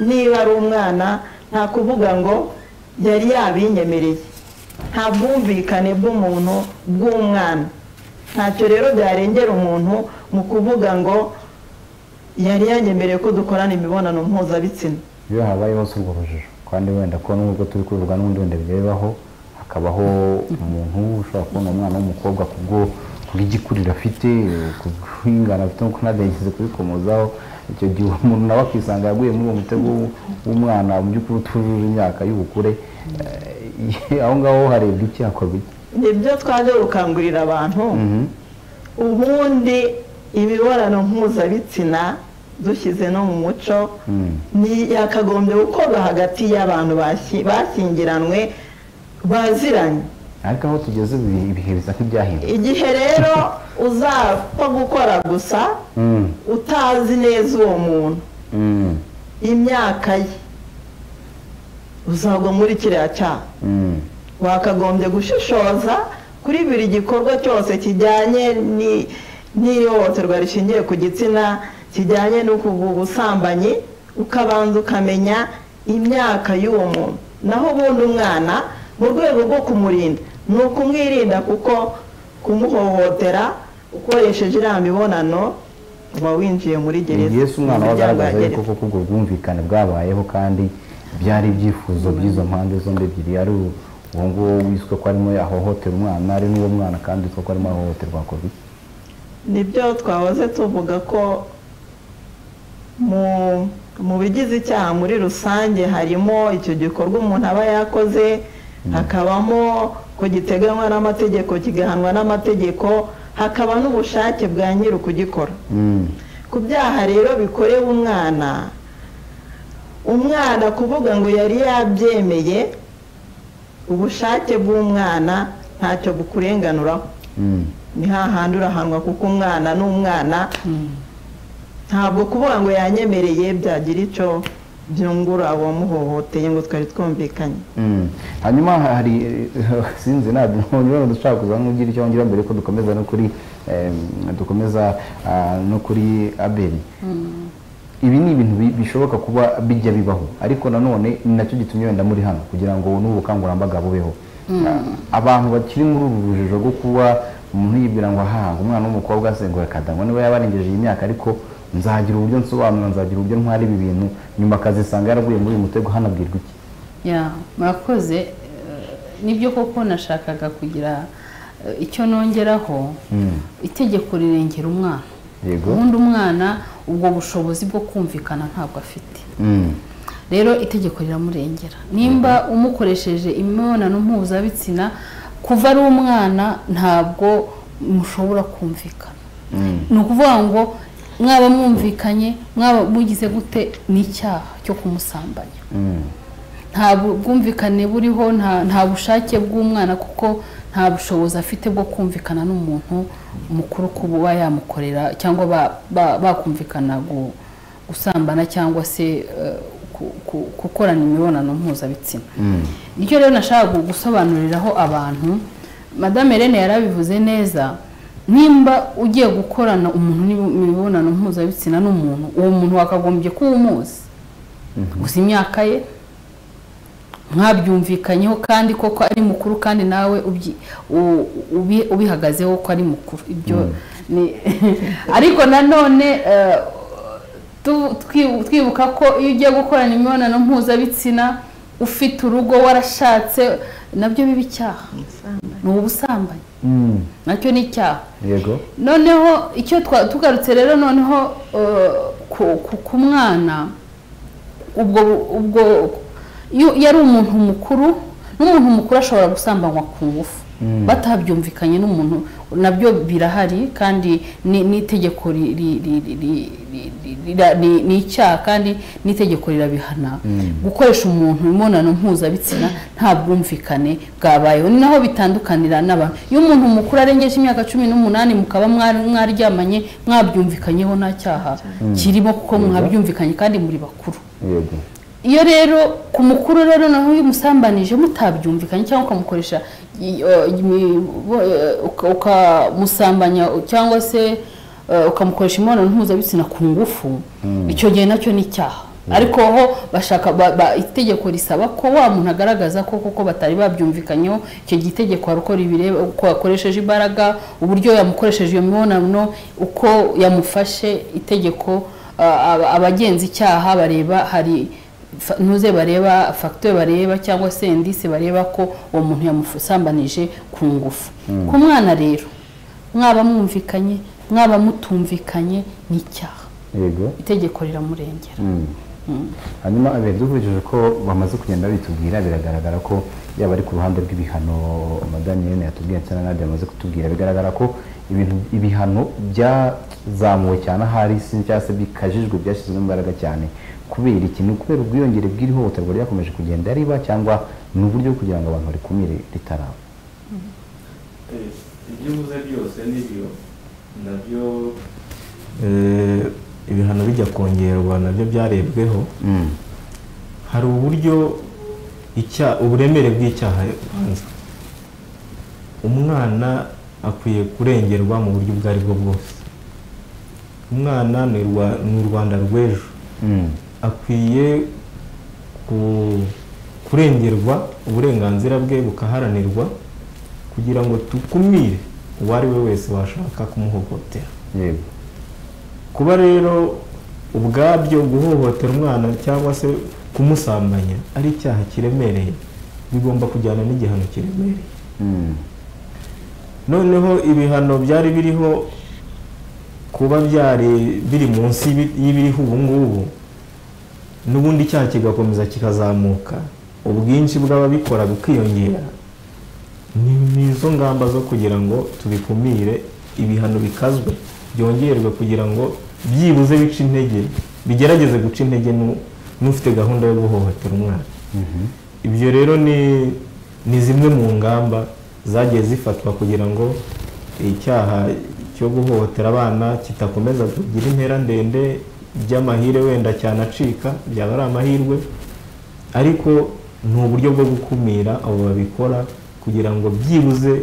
S4: niba ari umwana nta kuvuga ngo yari yabinyemereye nta bwumvikane bw'umuntu bw'umwana ntacyo rero byarengera umuntu mu kuvuga ngo yari yanyemereye ko dukorana imibonano mpuzabitsina
S1: iyo habayeho si urwo rujijo kandi wenda ko nubwo turi kubivuga n'ubundi wenda bijya bibaho hakabaho umuntu ushobora kubona umwana w'umukobwa kubwo kubw'igikuriro afite kubw'ingano afite nk'uko ntabwo yigeze kubikomozaho icyo gihe umuntu nawe akisanga yaguye muri uwo mutego w'u- w'umwana mu by'ukuri utujuje imyaka y'ubukure Eh, aho ngaho harebwa iki hakorwa iki
S4: nibyo twaje gukangurira abantu
S1: Mhm.
S4: ubundi imibonano mpuzabitsina dushyize no mu muco
S1: Mm.
S4: ni yakagombye gukorwa hagati y'abantu bashi- bashyingiranwe baziranye
S1: ariko aho tugeze ibi- ibihe bisa nk'ibyahindutse
S4: igihe rero uzapfa gukora gusa
S1: Mm.
S4: utazi neza uwo muntu
S1: Mm.
S4: imyaka ye uzagwa muri kiriya cyaha
S1: Mm.
S4: wakagombye gushishoza kuri buri gikorwa cyose kijyanye ni- n'ihohoterwa rishingiye ku gitsina kijyanye no ku ubusambanyi ukabanza ukamenya imyaka y'uwo muntu naho ubundi umwana mu rwego rwo kumurinda ni ukumwirinda kuko kumuhohotera ukoresheje iriya mibonano uba winjiye muri gereza
S1: yesu umwana
S4: mu muryango wa
S1: wagaragaza
S4: gereza.
S1: yuko koko ubwo bwumvikane bwabayeho kandi byari ibyifuzo by'izo mpande zombi ebyiri ari uwo nguwo wiswe ko arimo yahohotera umwana ari n'uwo mwana kandi witwa ko arimo ahohoterwa hakorwa iki
S4: nibyo twahoze tuvuga ko mu mu bigize icyaha muri rusange harimo icyo gikorwa umuntu aba yakoze hakabamo ko giteganywa n'amategeko kigahanwa n'amategeko hakaba n'ubushake bwa nyiri ukugikora
S1: Mm,
S4: ku byaha rero bikorewe umwana umwana kuvuga ngo yari yabyemeye ubushake bw'umwana ntacyo bukurenganuraho
S1: mm,
S4: ni hahandi urahanwa kuko umwana ni umwana ntabwo kuvuga ngo yanyemereye byagira icyo byungura uwamuhohoteye ngo twari twumvikanye
S1: mm. hanyuma hari sinzi ntabwo ntabwo dushaka kuza nk'ugira icyo wongera mbere ko dukomeza no kuri em, dukomeza ah, no kuri abeli ibi ni ibintu bi- bishoboka kuba bijya bibaho ariko nanone ni nacyo gitumye wenda muri hano kugira ngo n'ubu bukangurambaga bubeho Ah, abantu bakiri muri ubu rujijo rwo kuba umuntu yibwira ngo aha umwana w'umukobwa se ngo reka da, ngo niba yabarengeje iyi myaka ariko nzagira uburyo nsobanura nzagira uburyo ntwara ibi bintu nyuma akazisanga yaraguye muri uyu mutego hano abwirwa iki
S2: ya murakoze eh, nibyo koko nashakaga kugira eh, icyo nongeraho
S1: Mm.
S2: itegeko rirengera umwana
S1: Yego.
S2: ubundi umwana ubwo bushobozi bwo kumvikana ntabwo afite
S1: Mm,
S2: rero itegeko riramurengera nimba umukoresheje imibonano mpuzabitsina kuva ari umwana ntabwo mushobora kumvikana
S1: mm,
S2: ni ukuvuga ngo mwaba mwumvikanye mwaba mugize gute ni icyaha cyo kumusambanya
S1: mm,
S2: nta bu- bwumvikane buriho nta nta bushake bw'umwana kuko nta bushobozi afite bwo kumvikana n'umuntu mukuru kuba yamukorera cyangwa ba- ba- bakumvikana gu- gusambana cyangwa se eh, ku- ku- gukorana imibonano mpuzabitsina
S1: mm,
S2: nicyo rero nashaka gusobanuriraho abantu madame Irene yarabivuze neza nimba ugiye gukorana umuntu n'imi- imibonano mpuzabitsina n'umuntu uwo muntu wakagombye kuba umuzi gusa imyaka ye mwabyumvikanyeho kandi koko ari mukuru kandi nawe ubyi- u- ubi- ubihagazeho ko ari mukuru ibyo ni ariko nanone eh, tu- twi- twibuka ko iyo ugiye gukorana imibonano mpuzabitsina ufite urugo warashatse nabyo biba icyaha ni ubusambanyi
S1: mm,
S2: nacyo ni icyaha
S1: yego
S2: noneho icyo twa- tugarutse rero noneho eh, ku- ku- ku mwana ubwo ubwo iyo yari umuntu mukuru n'umuntu mukuru ashobora gusambanywa ku ngufu batabyumvikanye n'umuntu nabyo birahari kandi ni- n'itegeko ri- ri- ri- ri- ri- ri- ri- ra- ni ni icyaha kandi n'itegeko rirabihana gukoresha umuntu imibonano mpuzabitsina nta bwumvikane bwabayeho ni naho bitandukanira n'abantu iyo umuntu mukuru arengeje imyaka cumi n'umunani mukaba mwari- mwaryamanye mwabyumvikanyeho nta cyaha kirimo kuko mwabyumvikanye kandi muri bakuru
S1: yego
S2: iyo rero ku mukuru rero naho iyo umusambanije mutabyumvikanye cyangwa ukamukoresha i- eh, imi- bo- eh, uka- ukamusambanya cyangwa se eh, ukamukoresha imibonano mpuzabitsina ku ngufu icyo gihe nacyo ni icyaha ariko ho bashaka ba- ba- itegeko risaba ko wa muntu agaragaza ko kuko batari babyumvikanyeho icyo gihe itegeko hari uko ribireba uko yakoresheje imbaraga uburyo yamukoresheje iyo mibonano uko yamufashe itegeko ah, aba- abagenza icyaha bareba hari fa- ntuze bareba fagitire bareba cyangwa se indisi bareba ko uwo muntu yamusambanije ku ngufu ku mwana rero mwaba mwumvikanye mwaba mutumvikanye ni icyaha
S1: yego
S2: itegeko riramurengera
S1: hanyuma abere dukurikije ko bamaze kugenda bitubwira biragaragara ko yaba ari ku ruhande rw'ibihano madame Irene yatubwiye ndetse na nadia yamaze kutubwira bigaragara ko ibintu ibihano byazamuwe cyane ahari si cyangwa se bikajijwe byashyizwemo imbaraga cyane kubera iki ni ukubera ubwiyongere bw'iri hohoterwa ryakomeje kugenda riba cyangwa ni uburyo bwo kugira ngo abantu barikumire ritaraba
S5: ibyo uvuze byose nibyo nabyo
S3: Eh, ibihano bijya kongerwa nabyo byarebweho
S1: Mm.
S3: hari uburyo icya uburemere bw'icyaha ubanza umwana akwiye kurengerwa mu buryo ubwo ari bwo bwose umwana ni Rwa- ni u rwanda rw'ejo
S1: Mm.
S3: akwiye ku- kurengerwa uburenganzira bwe bukaharanirwa kugira ngo dukumire uwo ari we wese washaka kumuhohotera
S1: yego
S3: kuba rero ubwabyo guhohotera umwana cyangwa se kumusambanya ari icyaha kiremereye bigomba kujyana n'igihano kiremereye
S1: Mm.
S3: noneho ibihano byari biriho kuba byari biri munsi y'ibi- y'ibiriho ubu ngubu n'ubundi icyaha kigakomeza kikazamuka ubwinshi bw'ababikora bukiyongera ni ni izo ngamba zo kugira ngo tubikumire ibihano bikazwe byongerwe kugira ngo byibuze bice intege bigerageze guca intege n'u- n'ufite gahunda yo guhohotera umwana ibyo rero ni ni zimwe mu ngamba zagiye zifatwa kugira ngo icyaha cyo guhohotera abana kidakomeza kugira intera ndende by'amahire wenda cyanacika byaba ari amahirwe ariko ni uburyo bwo gukumira abo babikora kugira ngo byibuze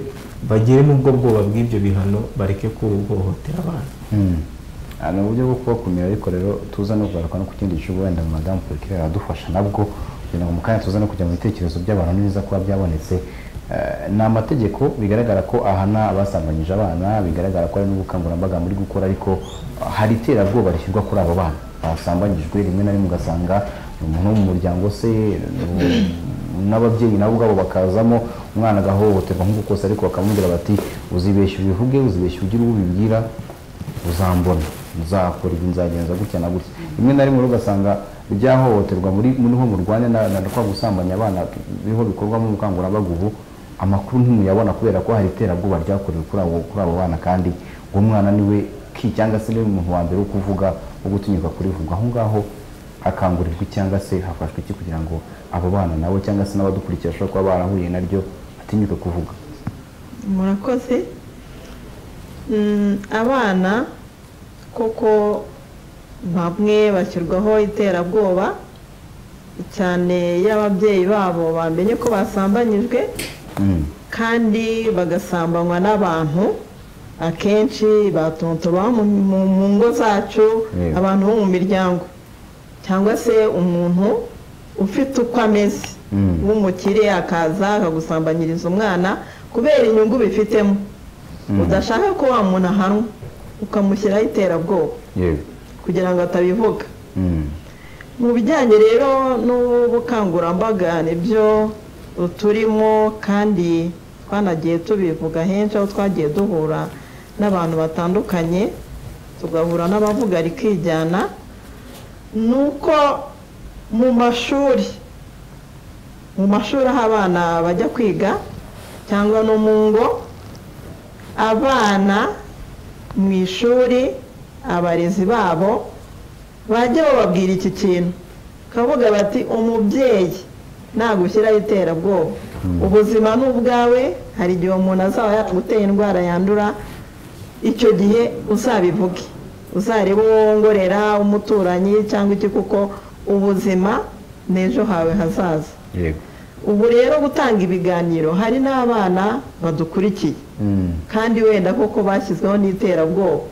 S3: bagere mu bwo bwoba bw'ibyo bihano bareke kuhohotera abana
S1: Mm. Ah, ni uburyo bwo kubakumira ariko rero tuza no kugaruka no ku kindi gice wenda madamu porikire aradufasha nabwo kugira ngo mu kanya tuza no kujya mu bitekerezo by'abantu ni byiza kuba byabonetse Eh, ni amategeko bigaragara ko ahana abasambanyije abana bigaragara ko hari n'ubukangurambaga muri gukora ariko ah, hari iterabwoba rishyirwa kuri abo bana basambanyijwe rimwe na rimwe ugasanga ni umuntu wo mu muryango se ni- n'ababyeyi nabo ubwabo bakazamo umwana agahohoterwa nk'uko kose ariko bakamubwira bati uzibeshya ubivuge uzibeshya ugire uwo ubibwira uzambona uzakora ibi nzagenza gutya na gutya rimwe na rimwe rero ugasanga byahohoterwa muri muri ho murwanya na na kwa gusambanya abana niho bikorwamo ubukangurambaga ubu amakuru ntimuyabona kubera ko hari iterabwoba ryakorewe kuri abo kuri abo bana kandi uwo mwana niwe ki cyangwa se niwe muntu wa mbere wo kuvuga wo gutinyuka kurivuga aho ngaho hakangurirwa cyangwa se hafashwe iki kugira ngo abo bana nabo cyangwa se n'abadukurikira bashobora kuba barahuye naryo batinyuke kuvuga
S4: murakoze Mm, abana koko bamwe bashyirwaho iterabwoba cyane iyo ababyeyi babo bamenye ko basambanyijwe
S1: Mm,
S4: kandi bagasambanywa n'abantu akenshi batontoba mu mu ngo zacu
S1: Yego.
S4: abantu bo mu miryango cyangwa se umuntu ufite uko ameze
S1: Mm.
S4: w'umukire akaza akagusambanyiriza umwana kubera inyungu bifitemo udashaka ko wa muntu ahanwa ukamushyiraho iterabwoba
S1: yego
S4: kugira ngo atabivuga
S1: Mm,
S4: mu bijyanye rero n'ubukangurambaga nibyo turimo kandi twanagiye tubivuga henshi aho twagiye duhura n'abantu batandukanye tugahura n'abavuga rikijyana ni uko mu mashuri mu mashuri aho abana bajya kwiga cyangwa no mu ngo abana mu ishuri abarezi babo bajya bababwira iki kintu bakavuga bati umubyeyi ntabwo ushyiraho iterabwoba ubuzima ni ubwawe hari igihe umuntu azaba yaguteye indwara yandura icyo gihe uzabivuge uzarebe uwo wongorera umuturanyi cyangwa iki kuko ubuzima ni ejo hawe hazaza
S1: yego
S4: ubu rero gutanga ibiganiro hari n'abana badukurikiye
S1: Mm.
S4: kandi wenda koko bashyizweho n'iterabwoba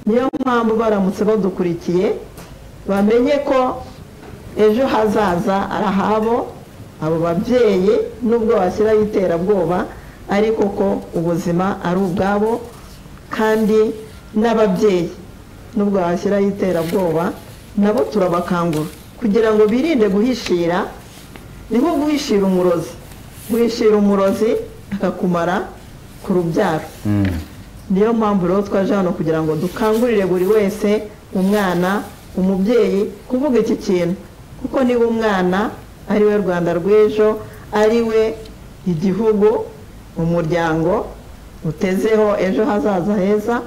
S4: niyo mpamvu baramutse badukurikiye bamenye ko ejo hazaza ari ahabo abo babyeyi nubwo bashyiraho iterabwoba ariko ko ubuzima ari ubwabo kandi n'ababyeyi nubwo bashyiraho iterabwoba nabo turabakangura kugira ngo birinde guhishira ni nko guhishira umurozi guhishira umurozi akakumara ku rubyaro
S1: Mm.
S4: niyo mpamvu rero twaje hano kugira ngo dukangurire buri wese umwana umubyeyi kuvuga iki kintu kuko niba umwana ari we rwanda rw'ejo ari we igihugu umuryango utezeho ejo hazaza heza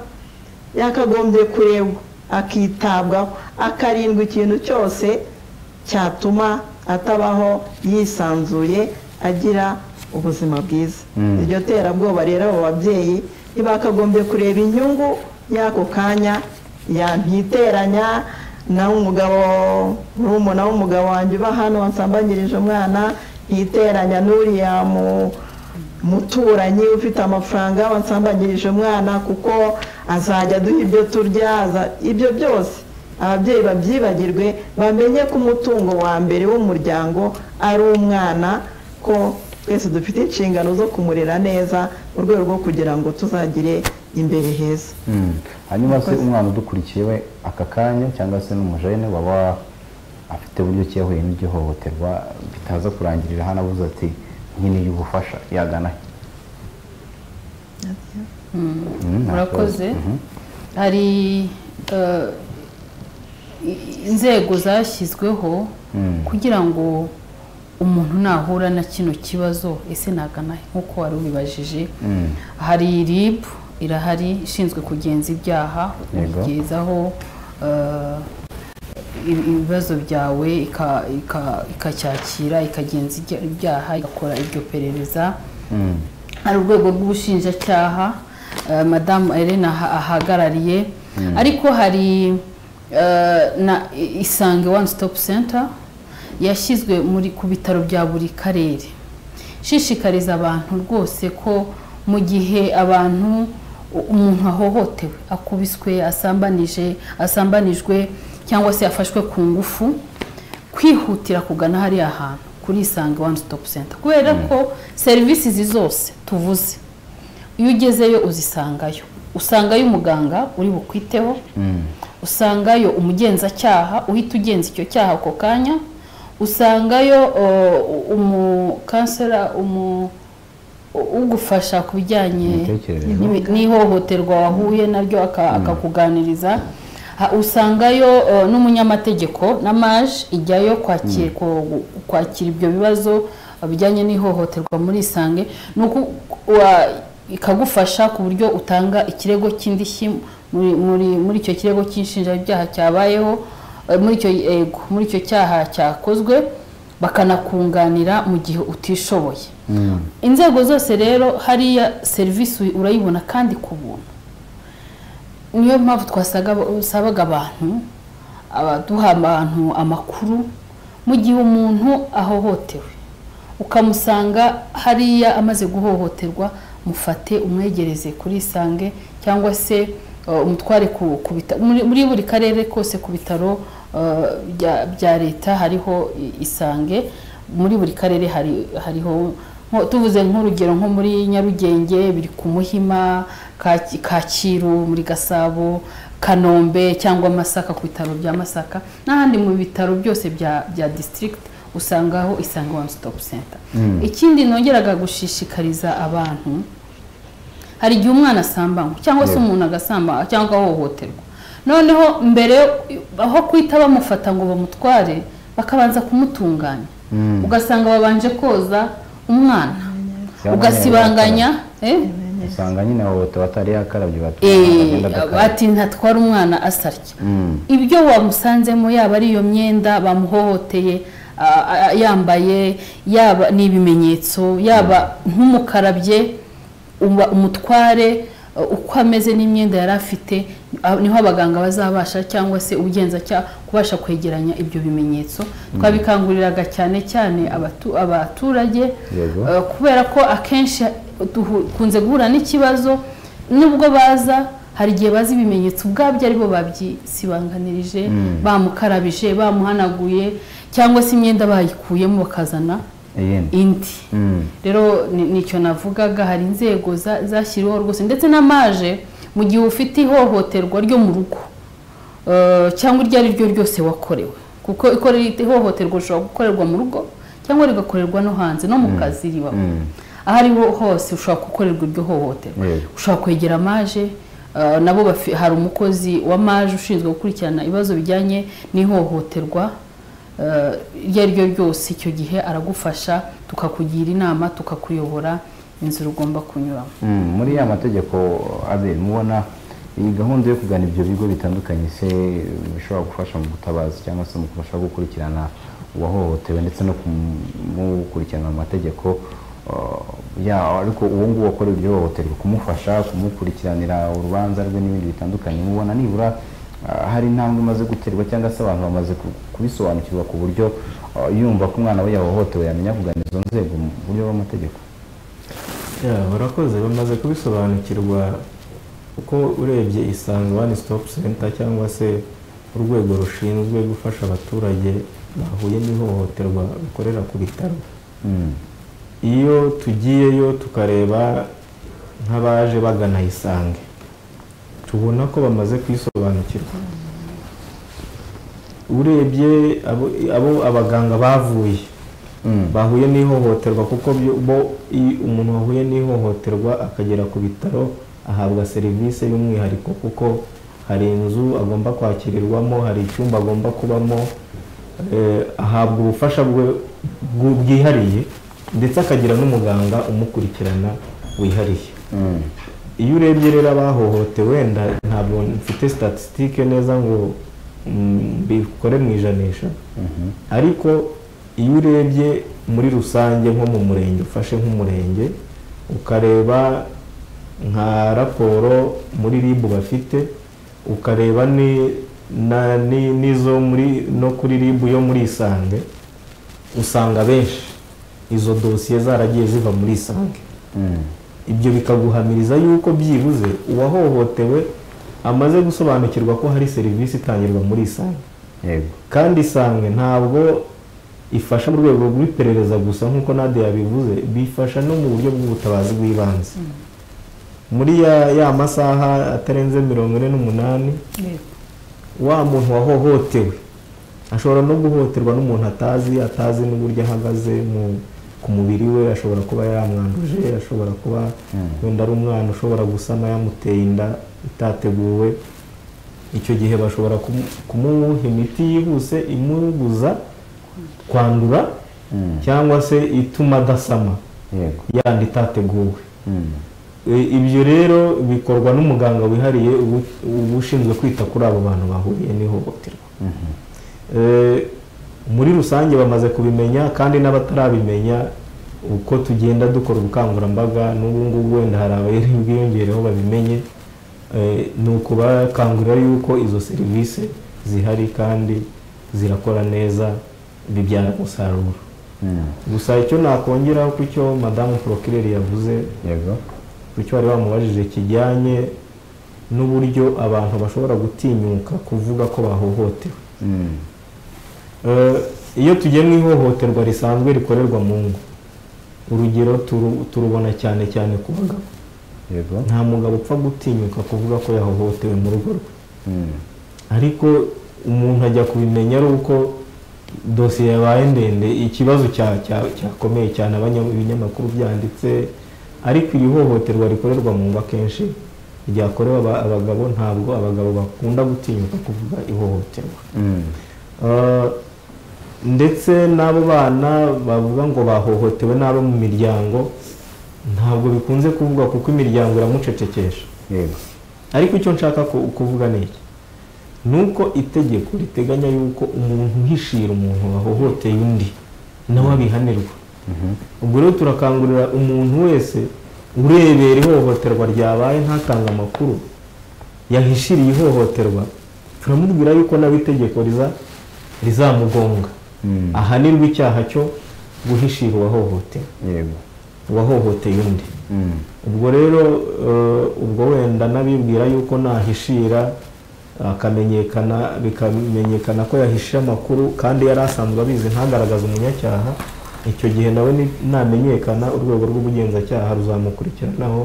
S4: yakagombye kurebwa akitabwaho akarindwa ikintu cyose cyatuma atabaho yisanzuye agira ubuzima bwiza
S1: Mm.
S4: iryo terabwoba rero abo babyeyi ntibakagombye kureba inyungu y'ako kanya yantiteranya na umugabo murumuna w'umugabo wanjye uba hano wasambanyirije umwana ntiteranya n'uriya mu muturanyi ufite amafaranga wansambanyirije umwana kuko azajya aduha ibyo turya aza- ibyo byose ababyeyi babyibagirwe bamenye ko umutungo wa mbere w'umuryango ari umwana ko twese dufite inshingano zo kumurera neza mu rwego rwo kugira ngo tuzagire imbere heza
S1: Mm. hanyuma se
S4: Murakoze.
S1: umwana udukurikiye we aka kanya cyangwa se n'umujene waba afite uburyo ki yahuye n'iryo hohoterwa bitaza kurangirira hano abuze ati nkeneye ubufasha yagana he?" Mm, nta
S2: murakoze
S1: kibazo. Mhm.
S2: hari eh, i- inzego zashyizweho
S1: Mm.
S2: kugira ngo umuntu nahura na kino kibazo ese nagana he nk'uko wari ubibajije
S1: Mm.
S2: hari rib irahari ishinzwe kugenza ibyaha
S1: Yego.
S2: kugezaho eh, ibi- ibibazo byawe ika- ika- ikacyakira ikagenza ibya- ibyaha igakora iryo perereza
S1: Mm.
S2: hari urwego rw'ubushinjacyaha eh, madamu Elena aha- ahagarariye ariko hari eh, na i- isange one stop center yashyizwe muri ku bitaro bya buri karere ishishikariza abantu rwose ko mu gihe abantu u- umuntu ahohotewe akubiswe asambanije asambanijwe cyangwa se afashwe ku ngufu kwihutira kugana hariya hantu kuri isange one stop center kubera ko serivisi izi zose tuvuze iyo ugezeyo uzisangayo usangayo umuganga uri bukwiteho usangayo umugenzacyaha uhita ugenza icyo cyaha ako kanya usangayo uh, umukansera umu u- ugufasha ku bijyanye
S1: Imitekerereze.
S2: n'imi- n'ihohoterwa wahuye naryo aka- akakuganiriza Ha- usangayo uh, n'umunyamategeko na maje ijyayo kwakira ku- kwakira ibyo bibazo uh, bijyanye n'ihohoterwa muri isange ni uku- wa- ikagufasha ku buryo utanga ikirego cy'indishyi muri muri- muri icyo kirego cy'inshinjabyaha cyabayeho eh, muri icyo yego muri icyo cyaha cyakozwe bakanakunganira mu gihe utishoboye
S1: Mm.
S2: inzego zose rero hariya serivisi uyi- urayibona kandi ku buntu niyo mpamvu twasabaga abantu abaduha abantu amakuru mu gihe umuntu ahohotewe ukamusanga hariya amaze guhohoterwa mufate umwegereze kuri isange cyangwa se uh, umutware ku, ku bita- muri, muri buri karere kose ku bitaro uh, bya, bya leta hariho i- isange muri buri karere hari, hariho nko- tuvuze nk'urugero nko muri nyarugenge biri ku muhima Kaki- kacyiru muri gasabo kanombe cyangwa masaka ku bitaro bya masaka n'ahandi mu bitaro byose bya, bya district usangaho isange one stop center ikindi nongeraga gushishikariza abantu hari igihe umwana asambanywa cyangwa se
S1: Yego.
S2: umuntu agasamba cyangwa ahohoterwa noneho mbere yo- aho kwita bamufata ngo bamutware bakabanza kumutunganya ugasanga babanje koza umwana ugasibanganya eh?
S1: usanga nyine abo batari yakarabye
S2: Eh,
S1: batuma
S2: ati ntatwara umwana asarya
S1: Mm.
S2: ibyo wamusanzemo yaba ari iyo myenda bamuhohoteye a- a- yambaye yaba ni ibimenyetso yaba nk'umukarabye uba- umutware uh, uko ameze n'imyenda yari afite ah, niho abaganga bazabasha cyangwa se ubugenzacyaha kubasha kwegeranya ibyo bimenyetso twabikanguriraga cyane cyane abatu- abaturage
S1: Yego.
S2: Uh, kubera ko akenshi dukunze guhura n'ikibazo nubwo baza hari igihe bazi ibimenyetso ubwabyo ari bo babyisibanganirije bamukarabije bamuhanaguye cyangwa se imyenda bayikuyemo bakazana
S1: iyindi
S2: indi
S1: Mm.
S2: rero ni- nicyo navugaga hari inzego za- zashyiriweho rwose ndetse n'amaje mu gihe ufite ihohoterwa ryo mu rugo eh, cyangwa iryo ari ryo ryose wakorewe kuko ikore- ihohoterwa rishobora gukorerwa mu rugo cyangwa rigakorerwa no hanze no mu kazi ribamo
S1: Mm.
S2: aho ari ho hose ushobora gukorerwa iryo hohoterwa
S1: Yego.
S2: ushobora kwegera amaje eh, nabo bafi- hari umukozi wa maje ushinzwe gukurikirana ibibazo bijyanye n'ihohoterwa eh, iryo ari ryo ryose icyo gihe aragufasha tukakugira inama tukakuyobora inzira ugomba kunyuramo
S1: Mm, muri ya mategeko abiri mubona iyi gahunda yo kugana ibyo bigo bitandukanye se bishobora gufasha mu gutabaza cyangwa se mu kubasha gukurikirana uwahohotewe ndetse no kumukurikirana mu mategeko uh, ya ariko uwo nguwo wakorewe iryo hohoterwa kumufasha kumukurikiranira urubanza rwe n'ibindi bitandukanye mubona nibura uh, hari intambwe imaze guterwa cyangwa se abantu bamaze ku- kubisobanukirwa ku buryo uh, yumva ko umwana we yahohotewe yamenya kugana izo nzego mu buryo bw'amategeko
S3: Ya, barakoze bamaze kubisobanukirwa kuko urebye isange one stop center cyangwa se urwego rushinzwe gufasha abaturage bahuye n'ihohoterwa bakorera ku bitaro
S1: Mm.
S3: iyo tugiyeyo tukareba nk'abaje bagana isange tubona ko bamaze kwisobanukirwa urebye abo- abo abaganga bavuye
S1: Mm.
S3: bahuye n'ihohoterwa kuko byo- bo iyo umuntu wahuye n'ihohoterwa akagera ku bitaro ahabwa serivisi y'umwihariko kuko hari inzu agomba kwakirirwamo hari icyumba agomba kubamo eh, ahabwa ubufasha bwe- bwu- bwihariye ndetse akagira n'umuganga umukurikirana wihariye
S1: Mm.
S3: iyo urebye rero abahohotewe wenda ntabwo mfite statisitike neza ngo mm, mbikore mu ijanisha ariko iyo urebye muri rusange nko mu murenge ufashe nk'umurenge ukareba nka raporo muri rib bafite ukareba ni- na- ni- n'izo muri no kuri rib yo muri isange usanga benshi izo dosiye zaragiye ziva muri isange
S1: Mm.
S3: ibyo bikaguhamiriza yuko byibuze uwahohotewe amaze gusobanukirwa ko hari serivisi itangirwa muri isange
S1: yego
S3: kandi isange ntabwo ifasha mu rwego rw'iperereza gusa nk'uko nade yabivuze bifasha no mu buryo bw'ubutabazi bw'ibanze muri ya, ya masaha atarenze mirongo ine n'umunani wa muntu wahohotewe ashobora no guhohoterwa n'umuntu atazi atazi n'uburyo ahagaze mu ku mubiri we ashobora kuba yamwanduje ashobora kuba wenda ari umwana ushobora gusama yamuteye inda itateguwe icyo gihe bashobora kumu- kumuha imiti yihuse imubuza kwandura cyangwa se ituma adasama
S1: yego
S3: yandi itateguwe
S1: Mm.
S3: E, ibyo rero bikorwa n'umuganga wihariye ubu- uba ushinzwe kwita kuri abo bantu bahuriye n'ihohoterwa E, muri rusange bamaze kubimenya kandi n'abatarabimenya uko tugenda dukora ubukangurambaga n'ubu ngubu wenda hari abari bwiyongereho babimenye E, ni ukubakangurira yuko izo serivisi zihari kandi zirakora neza bibyara umusaruro
S1: Mm.
S3: gusa icyo nakongeraho ku cyo madamu porokireri yavuze
S1: yego
S3: icyo bari bamubajije kijyanye n'uburyo abantu bashobora gutinyuka kuvuga ko bahohotewe
S1: Mm.
S3: Eh, iyo tugiye mu ihohoterwa risanzwe rikorerwa mu ngo urugero turu- turubona cyane cyane ku bagabo
S1: yego
S3: nta mugabo upfa gutinyuka kuvuga ko yahohotewe mu rugo rwe
S1: Mm.
S3: ariko umuntu ajya kubimenya ari uko dosiye yabaye ndende ikibazo cya- cya- cyakomeye cyane abanya- ibinyamakuru byanditse ariko iri hohoterwa rikorerwa mu ngo akenshi ryakorewe aba- abagabo ntabwo abagabo bakunda gutinyuka kuvuga ihohoterwa
S1: Mm.
S3: Uh, ndetse n'abo bana bavuga ngo bahohotewe n'abo mu miryango ntabwo bikunze kuvugwa kuko imiryango iramucecekesha
S1: yego
S3: ariko icyo nshaka ku- kuvuga ni iki ni uko itegeko riteganya yuko umuntu uhishira umuntu wahohoteye undi nawe abihanirwa ubwo rero turakangurira umuntu wese urebera ihohoterwa ryabaye ntatange amakuru yahishiriye ihohoterwa turamubwira yuko nabo itegeko riza rizamugonga
S1: Mm.
S3: ahanirwe icyaha cyo guhishira uwahohotewe
S1: yego
S3: uwahohoteye undi
S1: Mm.
S3: ubwo rero eh, ubwo wenda n'abibwira yuko nahishira akamenyekana bikamenyekana ko yahishe amakuru kandi yari asanzwe abizi ntagaragaze umunyacyaha icyo gihe nawe ni- namenyekana urwego rw'ubugenzacyaha ruzamukurikiranaho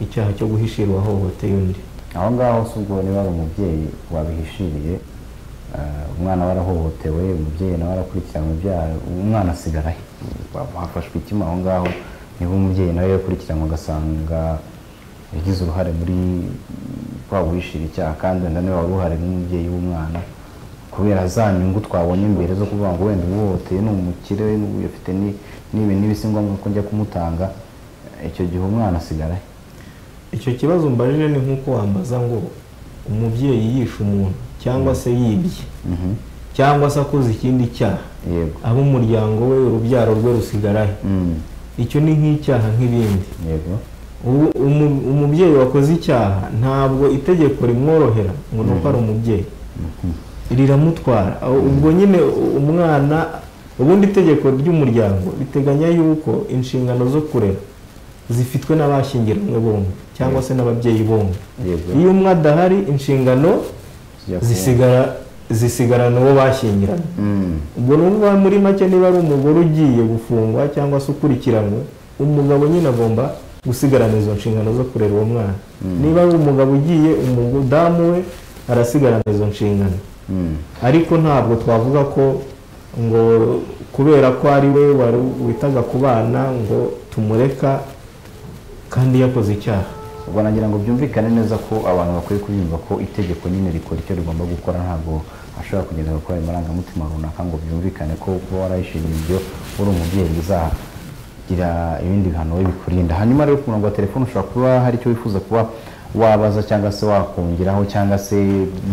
S3: icyaha cyo guhishira uwahohoteye undi
S1: aho ngaho si ubwo niba ari umubyeyi wabihishiriye eh, umwana we arahohotewe umubyeyi nawe arakurikiranwa ibyaha umwana asigara he hafashwe itima aho ngaho niba umubyeyi nawe yakurikiranwa agasanga yagize uruhare muri kwa guhishira icyaha kandi wenda niba wari uruhare nk'umubyeyi w'umwana kubera za nyungu twabonye imbere zo kuvuga ngo wenda uwuhoteye ni umukire n'ubu afite ni- n'ibi n'ibisi ngombwa ko njya kumutanga icyo gihe umwana asigara he
S3: icyo kibazo mbajije ni nk'uko wambaza ngo umubyeyi yishe umuntu cyangwa se yibye
S1: Mhm.
S3: cyangwa se akoze ikindi cyaha
S1: yego
S3: abo umuryango we urubyaro rwe rusigarahe
S1: Mm.
S3: icyo ni nk'icyaha nk'ibindi
S1: yego
S3: ubu umu- umubyeyi wakoze icyaha ntabwo itegeko rimworohera ngo ni uko ari umubyeyi riramutwara aho- ubwo nyine u- umwana ubundi itegeko ry'umuryango riteganya yuko inshingano zo kurera zifitwe n'abashyingiranywe bombi cyangwa se n'ababyeyi bombi
S1: Yego.
S3: iyo umwe adahari inshingano
S1: zijya ku-
S3: zisigara zisigarana uwo bashyingiranywe
S1: Mm.
S3: ubwo ni ukuvuga muri make niba ari umugore ugiye gufungwa cyangwa se ukurikiranwe umugabo nyine agomba gusigarana izo nshingano zo kurera uwo mwana niba ari umugabo ugiye umudamu we arasigarana izo nshingano
S1: Mm.
S3: ariko ntabwo twavuga ko ngo kubera ko ari we wari- witaga ku bana ngo tumureka kandi yakoze icyaha
S1: ubwo nagira ngo byumvikane neza ko abantu bakwiye kubyumva ko itegeko nyine rikora icyo rigomba gukora ntabwo ashobora kugenda gukora amarangamutima runaka ngo byumvikane ko kuba warayishimiye ibyo uri umubyeyi bizagira ibindi bihano we bikurinda hanyuma rero ku murongo wa telefone ushobora kuba hari icyo wifuza kuba wabaza cyangwa se wakongeraho cyangwa se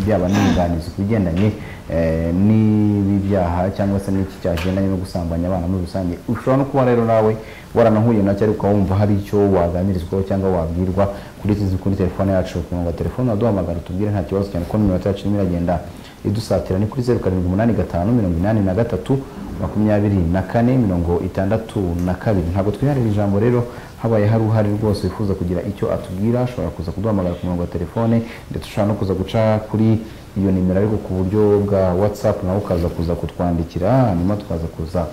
S1: byaba n'inyunganizi ku bigendanye eh, n'ibi byaha cyangwa se n'iki cyagendanye no gusambanya abana muri rusange ushobora no kuba rero nawe waranahuye nacyo ariko wumva hari icyo waganirizwaho cyangwa wabwirwa kuri izi kuri telefone yacu ku murongo wa telefone waduhamagara utubwire nta kibazo cyane ko n'iminota yacu irimo iragenda idusatira ni kuri zeru karindwi umunani gatanu mirongo inani na gatatu makumyabiri na kane mirongo itandatu na kabiri ntabwo twiharira ijambo rero habaye hari uhari rwose wifuza kugira icyo atubwira ashobora kuza kuduhamagara ku murongo wa telefone ndetse ushobora no kuza guca kuri iyo nimero ariko ku buryo bwa whatsapp nawe ukaza kuza kutwandikira hanyuma tukaza kuza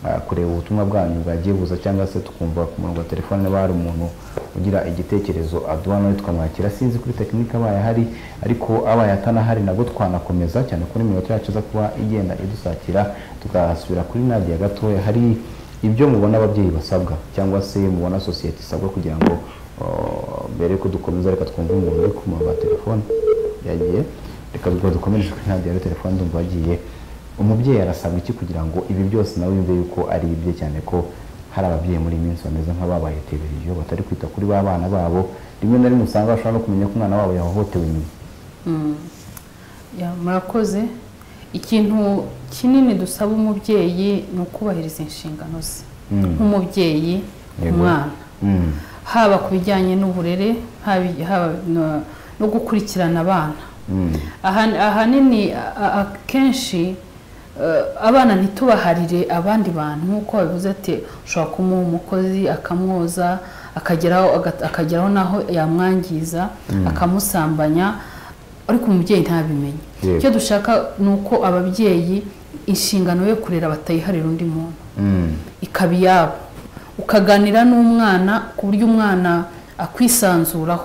S1: ah, kureba ubutumwa bwanyu bwagiye buza cyangwa se tukumva ku murongo wa telefone niba hari umuntu ugira igitekerezo aduha nawe tukamwakira sinzi kuri tekinike abaye ahari ariko abaye atanahari nabwo twanakomeza cyane ko n'iminota yacu iza kuba igenda idusatira tugasubira kuri nadiya gatoya hari ibyo mubona ababyeyi basabwa cyangwa se mubona sosiyete isabwa kugira ngo ah, mbere yuko dukomeza reka twumve umuntu uri ku murongo wa telefone yagiye reka rwose dukomereje kuri nadiya ya telefone ndumva yagiye umubyeyi arasabwa iki kugira ngo ibi byose nawe yumve yuko ari ibye cyane ko hari ababyeyi muri iyi minsi bameze nk'ababaye tebereyo batari kwita kuri ba bana babo rimwe na rimwe usanga bashobora no kumenya ko umwana wabo yahohotewe nyuma
S2: Ya, murakoze ikintu kinini dusaba umubyeyi ni ukubahiriza inshingano ze
S1: Mm.
S2: nk'umubyeyi
S1: Yego.
S2: umwana
S1: Mm,
S2: haba ku bijyanye n'uburere haba- haba no- no gukurikirana abana
S1: mm,
S2: Ahan- ahanini a- a- akenshi eh, abana ntitubaharire abandi bantu nk'uko babivuze ati ushobora kumuha umukozi akamwoza akageraho agat- akageraho n'aho yamwangiza akamusambanya ariko umubyeyi ntabimenye
S1: Yego.
S2: icyo dushaka ni uko ababyeyi inshingano yo kurera batayiharira undi muntu
S1: mm,
S2: ikaba iyabo ukaganira n'umwana ku buryo umwana akwisanzuraho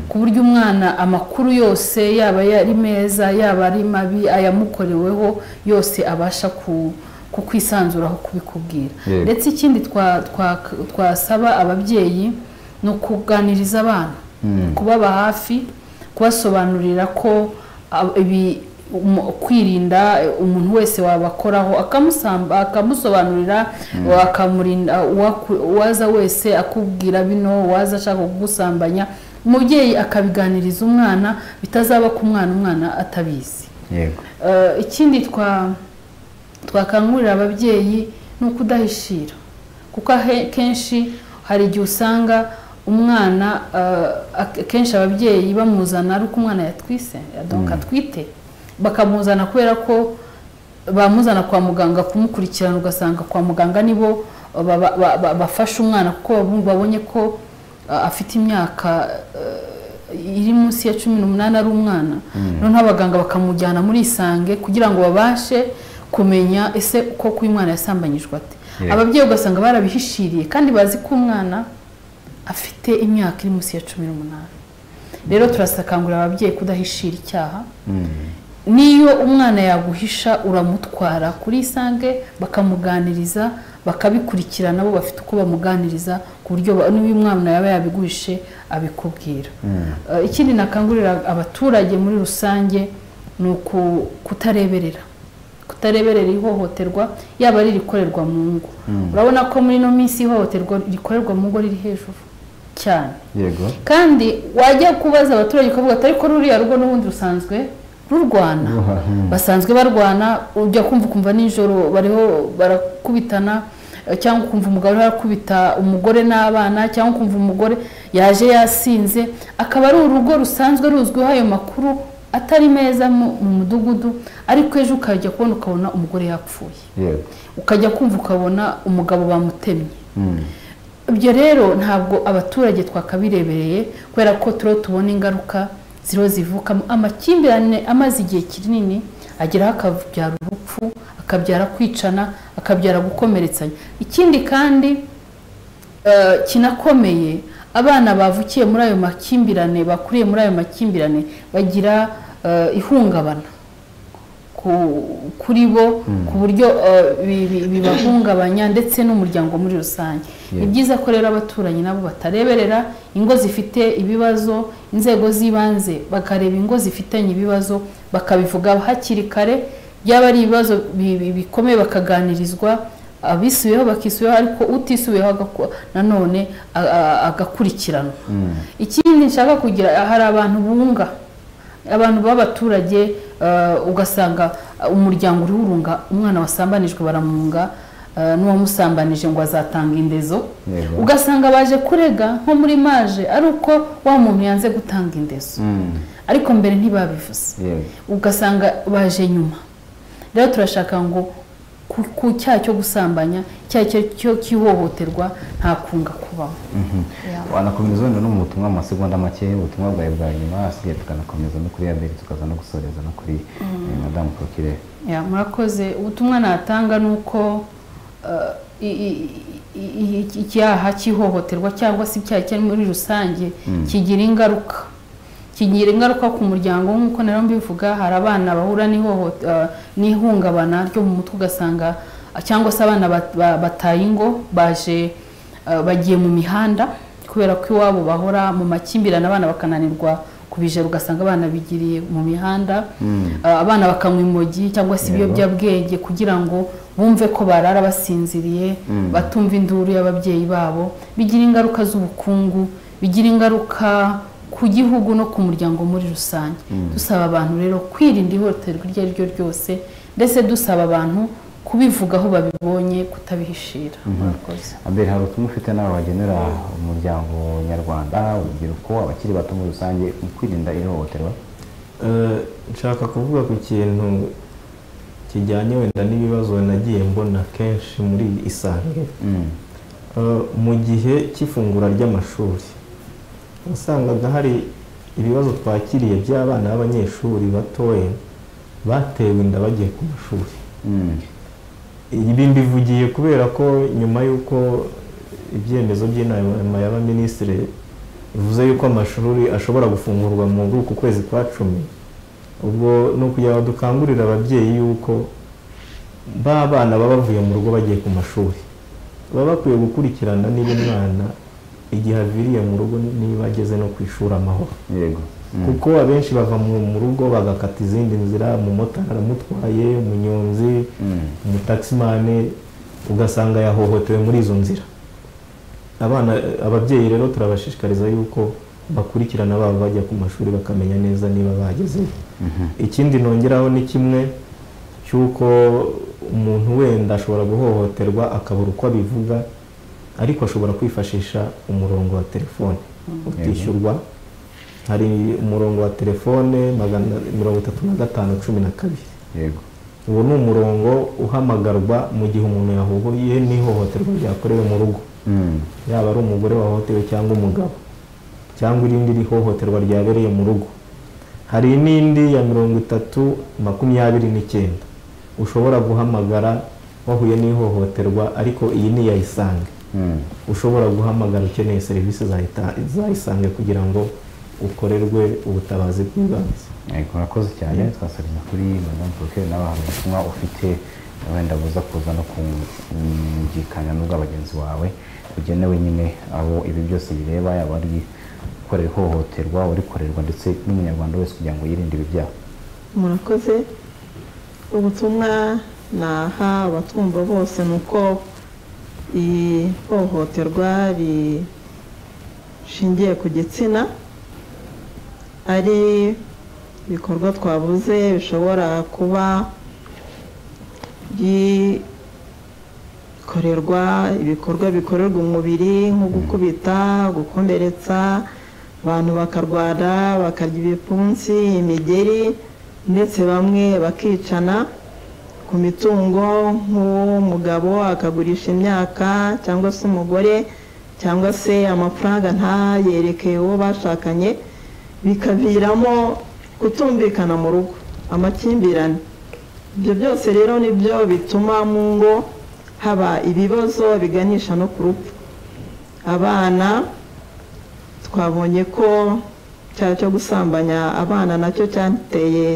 S2: ku buryo umwana amakuru yose yaba ari meza yaba ari mabi ayamukoreweho yose abasha ku kukwisanzuraho kubikubwira
S1: Yego.
S2: ndetse ikindi twa- twa- twasaba ababyeyi ni ukuganiriza abana
S1: Mm.
S2: kubaba hafi kubasobanurira ko ab- ibi umu- kwirinda eh, umuntu wese wabakoraho akamusamba akamusobanurira akamurinda uwaku- uwaza wese akubwira bino uwaza ashaka kugusambanya umubyeyi akabiganiriza umwana bitazaba ku mwana umwana atabizi
S1: yego
S2: Eh, ikindi twa twakangurira ababyeyi ni ukudahishira kuko ahe- kenshi hari igihe usanga umwana eh, ak- kenshi ababyeyi bamuzana ari uko umwana yatwise donc atwite bakamuzana kubera ko bamuzana kwa muganga kumukurikirana ugasanga kwa muganga nibo eh, baba- ba- ba- bafasha umwana kuko babu- babonye ko eh, afite imyaka eh, iri munsi ya cumi n'umunani ari umwana noneho abaganga bakamujyana muri isange kugira ngo babashe kumenya ese koko uyu mwana yasambanyijwe ate
S1: Yeah.
S2: ababyeyi ugasanga barabihishiriye kandi bazi ko umwana afite imyaka iri munsi ya cumi n'umunani rero turasakangurira ababyeyi kudahishira icyaha n'iyo umwana yaguhisha uramutwara kuri isange bakamuganiriza bakabikurikirana bo bafite uko bamuganiriza ku buryo ba- niba uyu mwana yaba yabiguhishe abikubwira Eh, ikindi nakangurira abaturage muri rusange ni uku- kutareberera kutareberera ihohoterwa yaba ari irikorerwa mu ngo urabona ko muri ino minsi ihohoterwa rikorerwa mu ngo riri hejuru cyane
S1: yego
S2: kandi wajya kubaza abaturage ukavuga ati ariko ruriya rugo n'ubundi rusanzwe rurwana
S1: Ruha- hmm.
S2: basanzwe barwana ujya kumva ukumva nijoro bariho barakubitana eh, cyangwa ukumva umugabo ariho arakubita umugore n'abana cyangwa ukumva umugore yaje yasinze akaba ari urugo rusanzwe ruzwiho ayo makuru atari meza mu mu mudugudu ariko ejo ukajya kubona ukabona umugore yapfuye
S1: yego
S2: ukajya kumva ukabona umugabo bamutemye
S1: Mm.
S2: ibyo rero ntabwo abaturage twakabirebereye kubera ko turiho tubona ingaruka ziriho zivukamo amakimbirane amaze igihe kinini ageraho akabyara urupfu akabyara kwicana akabyara gukomeretsanya ikindi kandi eh, kinakomeye abana bavukiye muri ayo makimbirane bakuriye muri ayo makimbirane bagira eh, ihungabana ku- kuri bo ku buryo eh, bi- bi- bibahungabanya ndetse n'umuryango muri rusange ni byiza ko rero abaturanyi nabo batareberera ingo zifite ibibazo inzego z'ibanze bakareba ingo zifitanye ibibazo bakabivuga hakiri kare byaba ari ibibazo bi- bi- bikomeye bakaganirizwa abisubiyeho bakisubiyeho ariko utisubiyeho agaku- nanone a- a- agakurikiranwa ikindi nshaka kugira hari abantu bunga abantu b'abaturage eh, ugasanga eh, umuryango urunga umwana wasambanijwe baramunga eh, n'uwamusambanije ngo azatanga indezo
S1: Yego.
S2: ugasanga baje kurega nko muri maje ari uko wa muntu yanze gutanga indezo
S1: Mm.
S2: ariko mbere ntibabivuze
S1: yego
S2: ugasanga baje nyuma rero turashaka ngo ku ku cyaha cyo gusambanya icyaha icyo ari cyo cy'ihohoterwa nta kunga kubamo Yeah.
S1: wanakomeza wenda no mu butumwa mu masegonda make ubutumwa bwawe bwa nyuma asigaye tukanakomeza no kuri yaberi tukaza no gusoreza no kuri eh, madamu prokire
S2: Ya, murakoze ubutumwa natanga ni uko eh, i- i- i- i- icyaha cy'ihohoterwa cyangwa se icyaha cyari muri rusange kigira ingaruka kigira ingaruka ku muryango nk'uko nari mbivuga hari abana bahura n'ihohote- eh, n'ihungabana ryo mu mutwe ugasanga cyangwa se abana bat- ba- bataye ingo baje eh, bagiye mu mihanda kubera ko iwabo bahora mu makimbirane abana bakananirwa kubijera ugasanga abana bigiriye mu mihanda Ah, abana bakanywa imogi cyangwa se ibiyobyabwenge kugira ngo bumve ko barara basinziriye batumva induru y'ababyeyi babo bigira ingaruka z'ubukungu bigira ingaruka ku gihugu no ku muryango muri rusange dusaba abantu rero kwirinda ihohoterwa iryo ari ryo ryose ndetse dusaba abantu kubivuga aho babibonye kutabihishira murakoze
S1: mbere hari ubutumwa ufite nawe wagenera umuryango nyarwanda urubyiruko abakiri bato muri rusange mu kwirinda ihohoterwa
S3: Eh, nshaka kuvuga ku kintu kijyanye wenda n'ibibazo nagiye mbona kenshi muri isange
S1: Mm.
S3: Eh, mu gihe cy'ifungura ry'amashuri wasangaga hari ibibazo twakiriye by'abana b'abanyeshuri batoya batewe inda bagiye ku mashuri
S1: Mm.
S3: ibi mbivugiye kubera ko nyuma y'uko ibyemezo by'inama y'abaminisitiri bivuze yuko amashuri ashobora gufungurwa muri uku kwezi kwa cumi ubwo ni ukugira ngo dukangurire ababyeyi yuko ba bana baba bavuye mu rugo bagiye ku mashuri baba bakwiye gukurikirana niba umwana igihe aviriye mu rugo niba ageze no ku ishuri amahoro
S1: yego
S3: kuko abenshi bava mu mu rugo bagakata izindi nzira umumotari aramutwaye umunyonzi umutakisimane ugasanga yahohotewe muri izo nzira abana ababyeyi rero turabashishikariza yuko bakurikirana babo bajya ku mashuri bakamenya neza niba bagezeyo ikindi nongeraho ni kimwe cy'uko umuntu wenda ashobora guhohoterwa akabura uko abivuga ariko ashobora kwifashisha umurongo wa telefone utishyurwa hari umurongo wa telefone magana mirongo itatu na gatanu cumi na kabiri
S1: yego
S3: uwo ni umurongo uhamagarwa mu gihe umuntu yahuye n'ihohoterwa ryakorewe mu rugo
S1: Mm.
S3: yaba ari umugore wahohotewe cyangwa umugabo cyangwa irindi ri- hohoterwa ryabereye mu rugo hari n'indi ya mirongo itatu makumyabiri n'icyenda ushobora guhamagara wahuye n'ihohoterwa ariko iyi ni iya isange
S1: Mm.
S3: ushobora guhamagara ukeneye serivisi za Ita- za isange kugira ngo ukorerwe ubutabazi bw'ibanze
S1: yego murakoze cyane twasabye kuri madame Procure nawe hari ubutumwa ufite wenda buza kuza no kumvikana n'ubwa bagenzi wawe bugenewe nyine aho ibi byose bireba yaba ari gukorera ihohoterwa urikorerwa ndetse n'umunyarwanda wese kugira ngo yirinde ibi byaha
S4: murakoze ubutumwa naha abatwumva bose ni uko ihohoterwa rishingiye ku gitsina ari ibikorwa twavuze bishobora kuba bikorerwa ibikorwa bikorerwa umubiri nko gukubita gukomeretsa abantu bakarwara bakarya ibipfunsi imigeri ndetse bamwe bakicana ku mitungo nk'umugabo akagurisha imyaka cyangwa se umugore cyangwa se amafaranga ntayerekeye uwo bashakanye bikaviramo kutumvikana mu rugo amakimbirane ibyo byose rero nibyo bituma mu ngo haba ibibazo biganisha no ku rupfu abana twabonye ko icyaha cyo gusambanya abana nacyo cyateye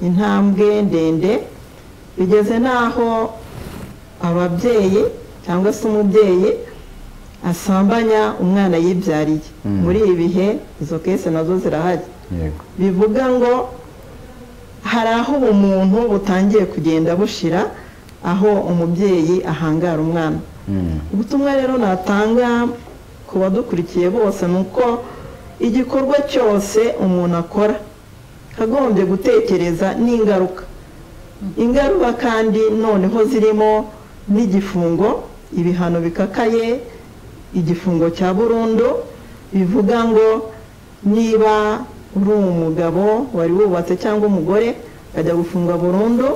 S4: intambwe ndende bigeze n'aho ababyeyi cyangwa se umubyeyi asambanya umwana yibyariye
S1: Mm.
S4: muri ibi bihe izo kese nazo zirahari
S1: yego
S4: bivuga ngo hari aho ubumuntu butangiye kugenda bushira aho umubyeyi ahangara umwana
S1: Mm.
S4: ubutumwa rero natanga ku badukurikiye bose ni uko igikorwa cyose umuntu akora akagombye gutekereza n'ingaruka ingaruka kandi noneho zirimo n'igifungo ibihano bikakaye igifungo cya burundu bivuga ngo niba uri umugabo wari wubatse cyangwa umugore ukajya gufunga burundu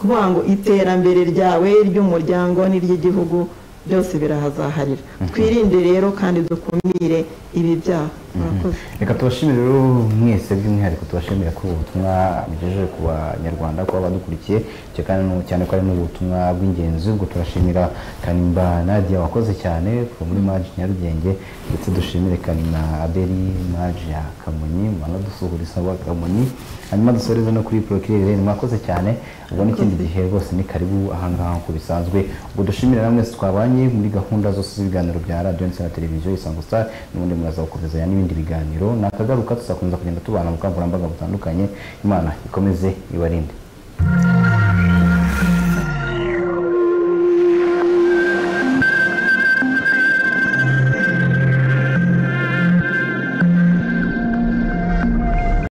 S4: kuvuga ngo iterambere ryawe ry'umuryango n'iry'igihugu byose birahazaharira twirinde rero kandi dukumire ibi byaha murakoze
S1: reka tubashimire rero mwese by'umwihariko tubashimira ko ubutumwa mugejeje ku banyarwanda kuba badukurikiye cyo kandi nu- cyane ko ari n'ubutumwa bw'ingenzi ubwo turashimira kanimba nadia wakoze cyane kuva muri maji nyarugenge ndetse dushimire kanima abeli maji ya kamonyi mwanadusuhuriza wa kamonyi hanyuma dusoreze no kuri porokirere rero mwakoze cyane ubwo n'ikindi gihe rwose ni karibu ahangaha nk'uko bisanzwe ubwo dushimire namwe twabanye muri gahunda zose z'ibiganiro bya radiyo ndetse na televiziyo isango star n'ubundi muraza gukomezanya n'ibindi biganiro nakagaruka tuzakomeza kugenda tubana mu bukangurambaga butandukanye imana ikomeze ibarinde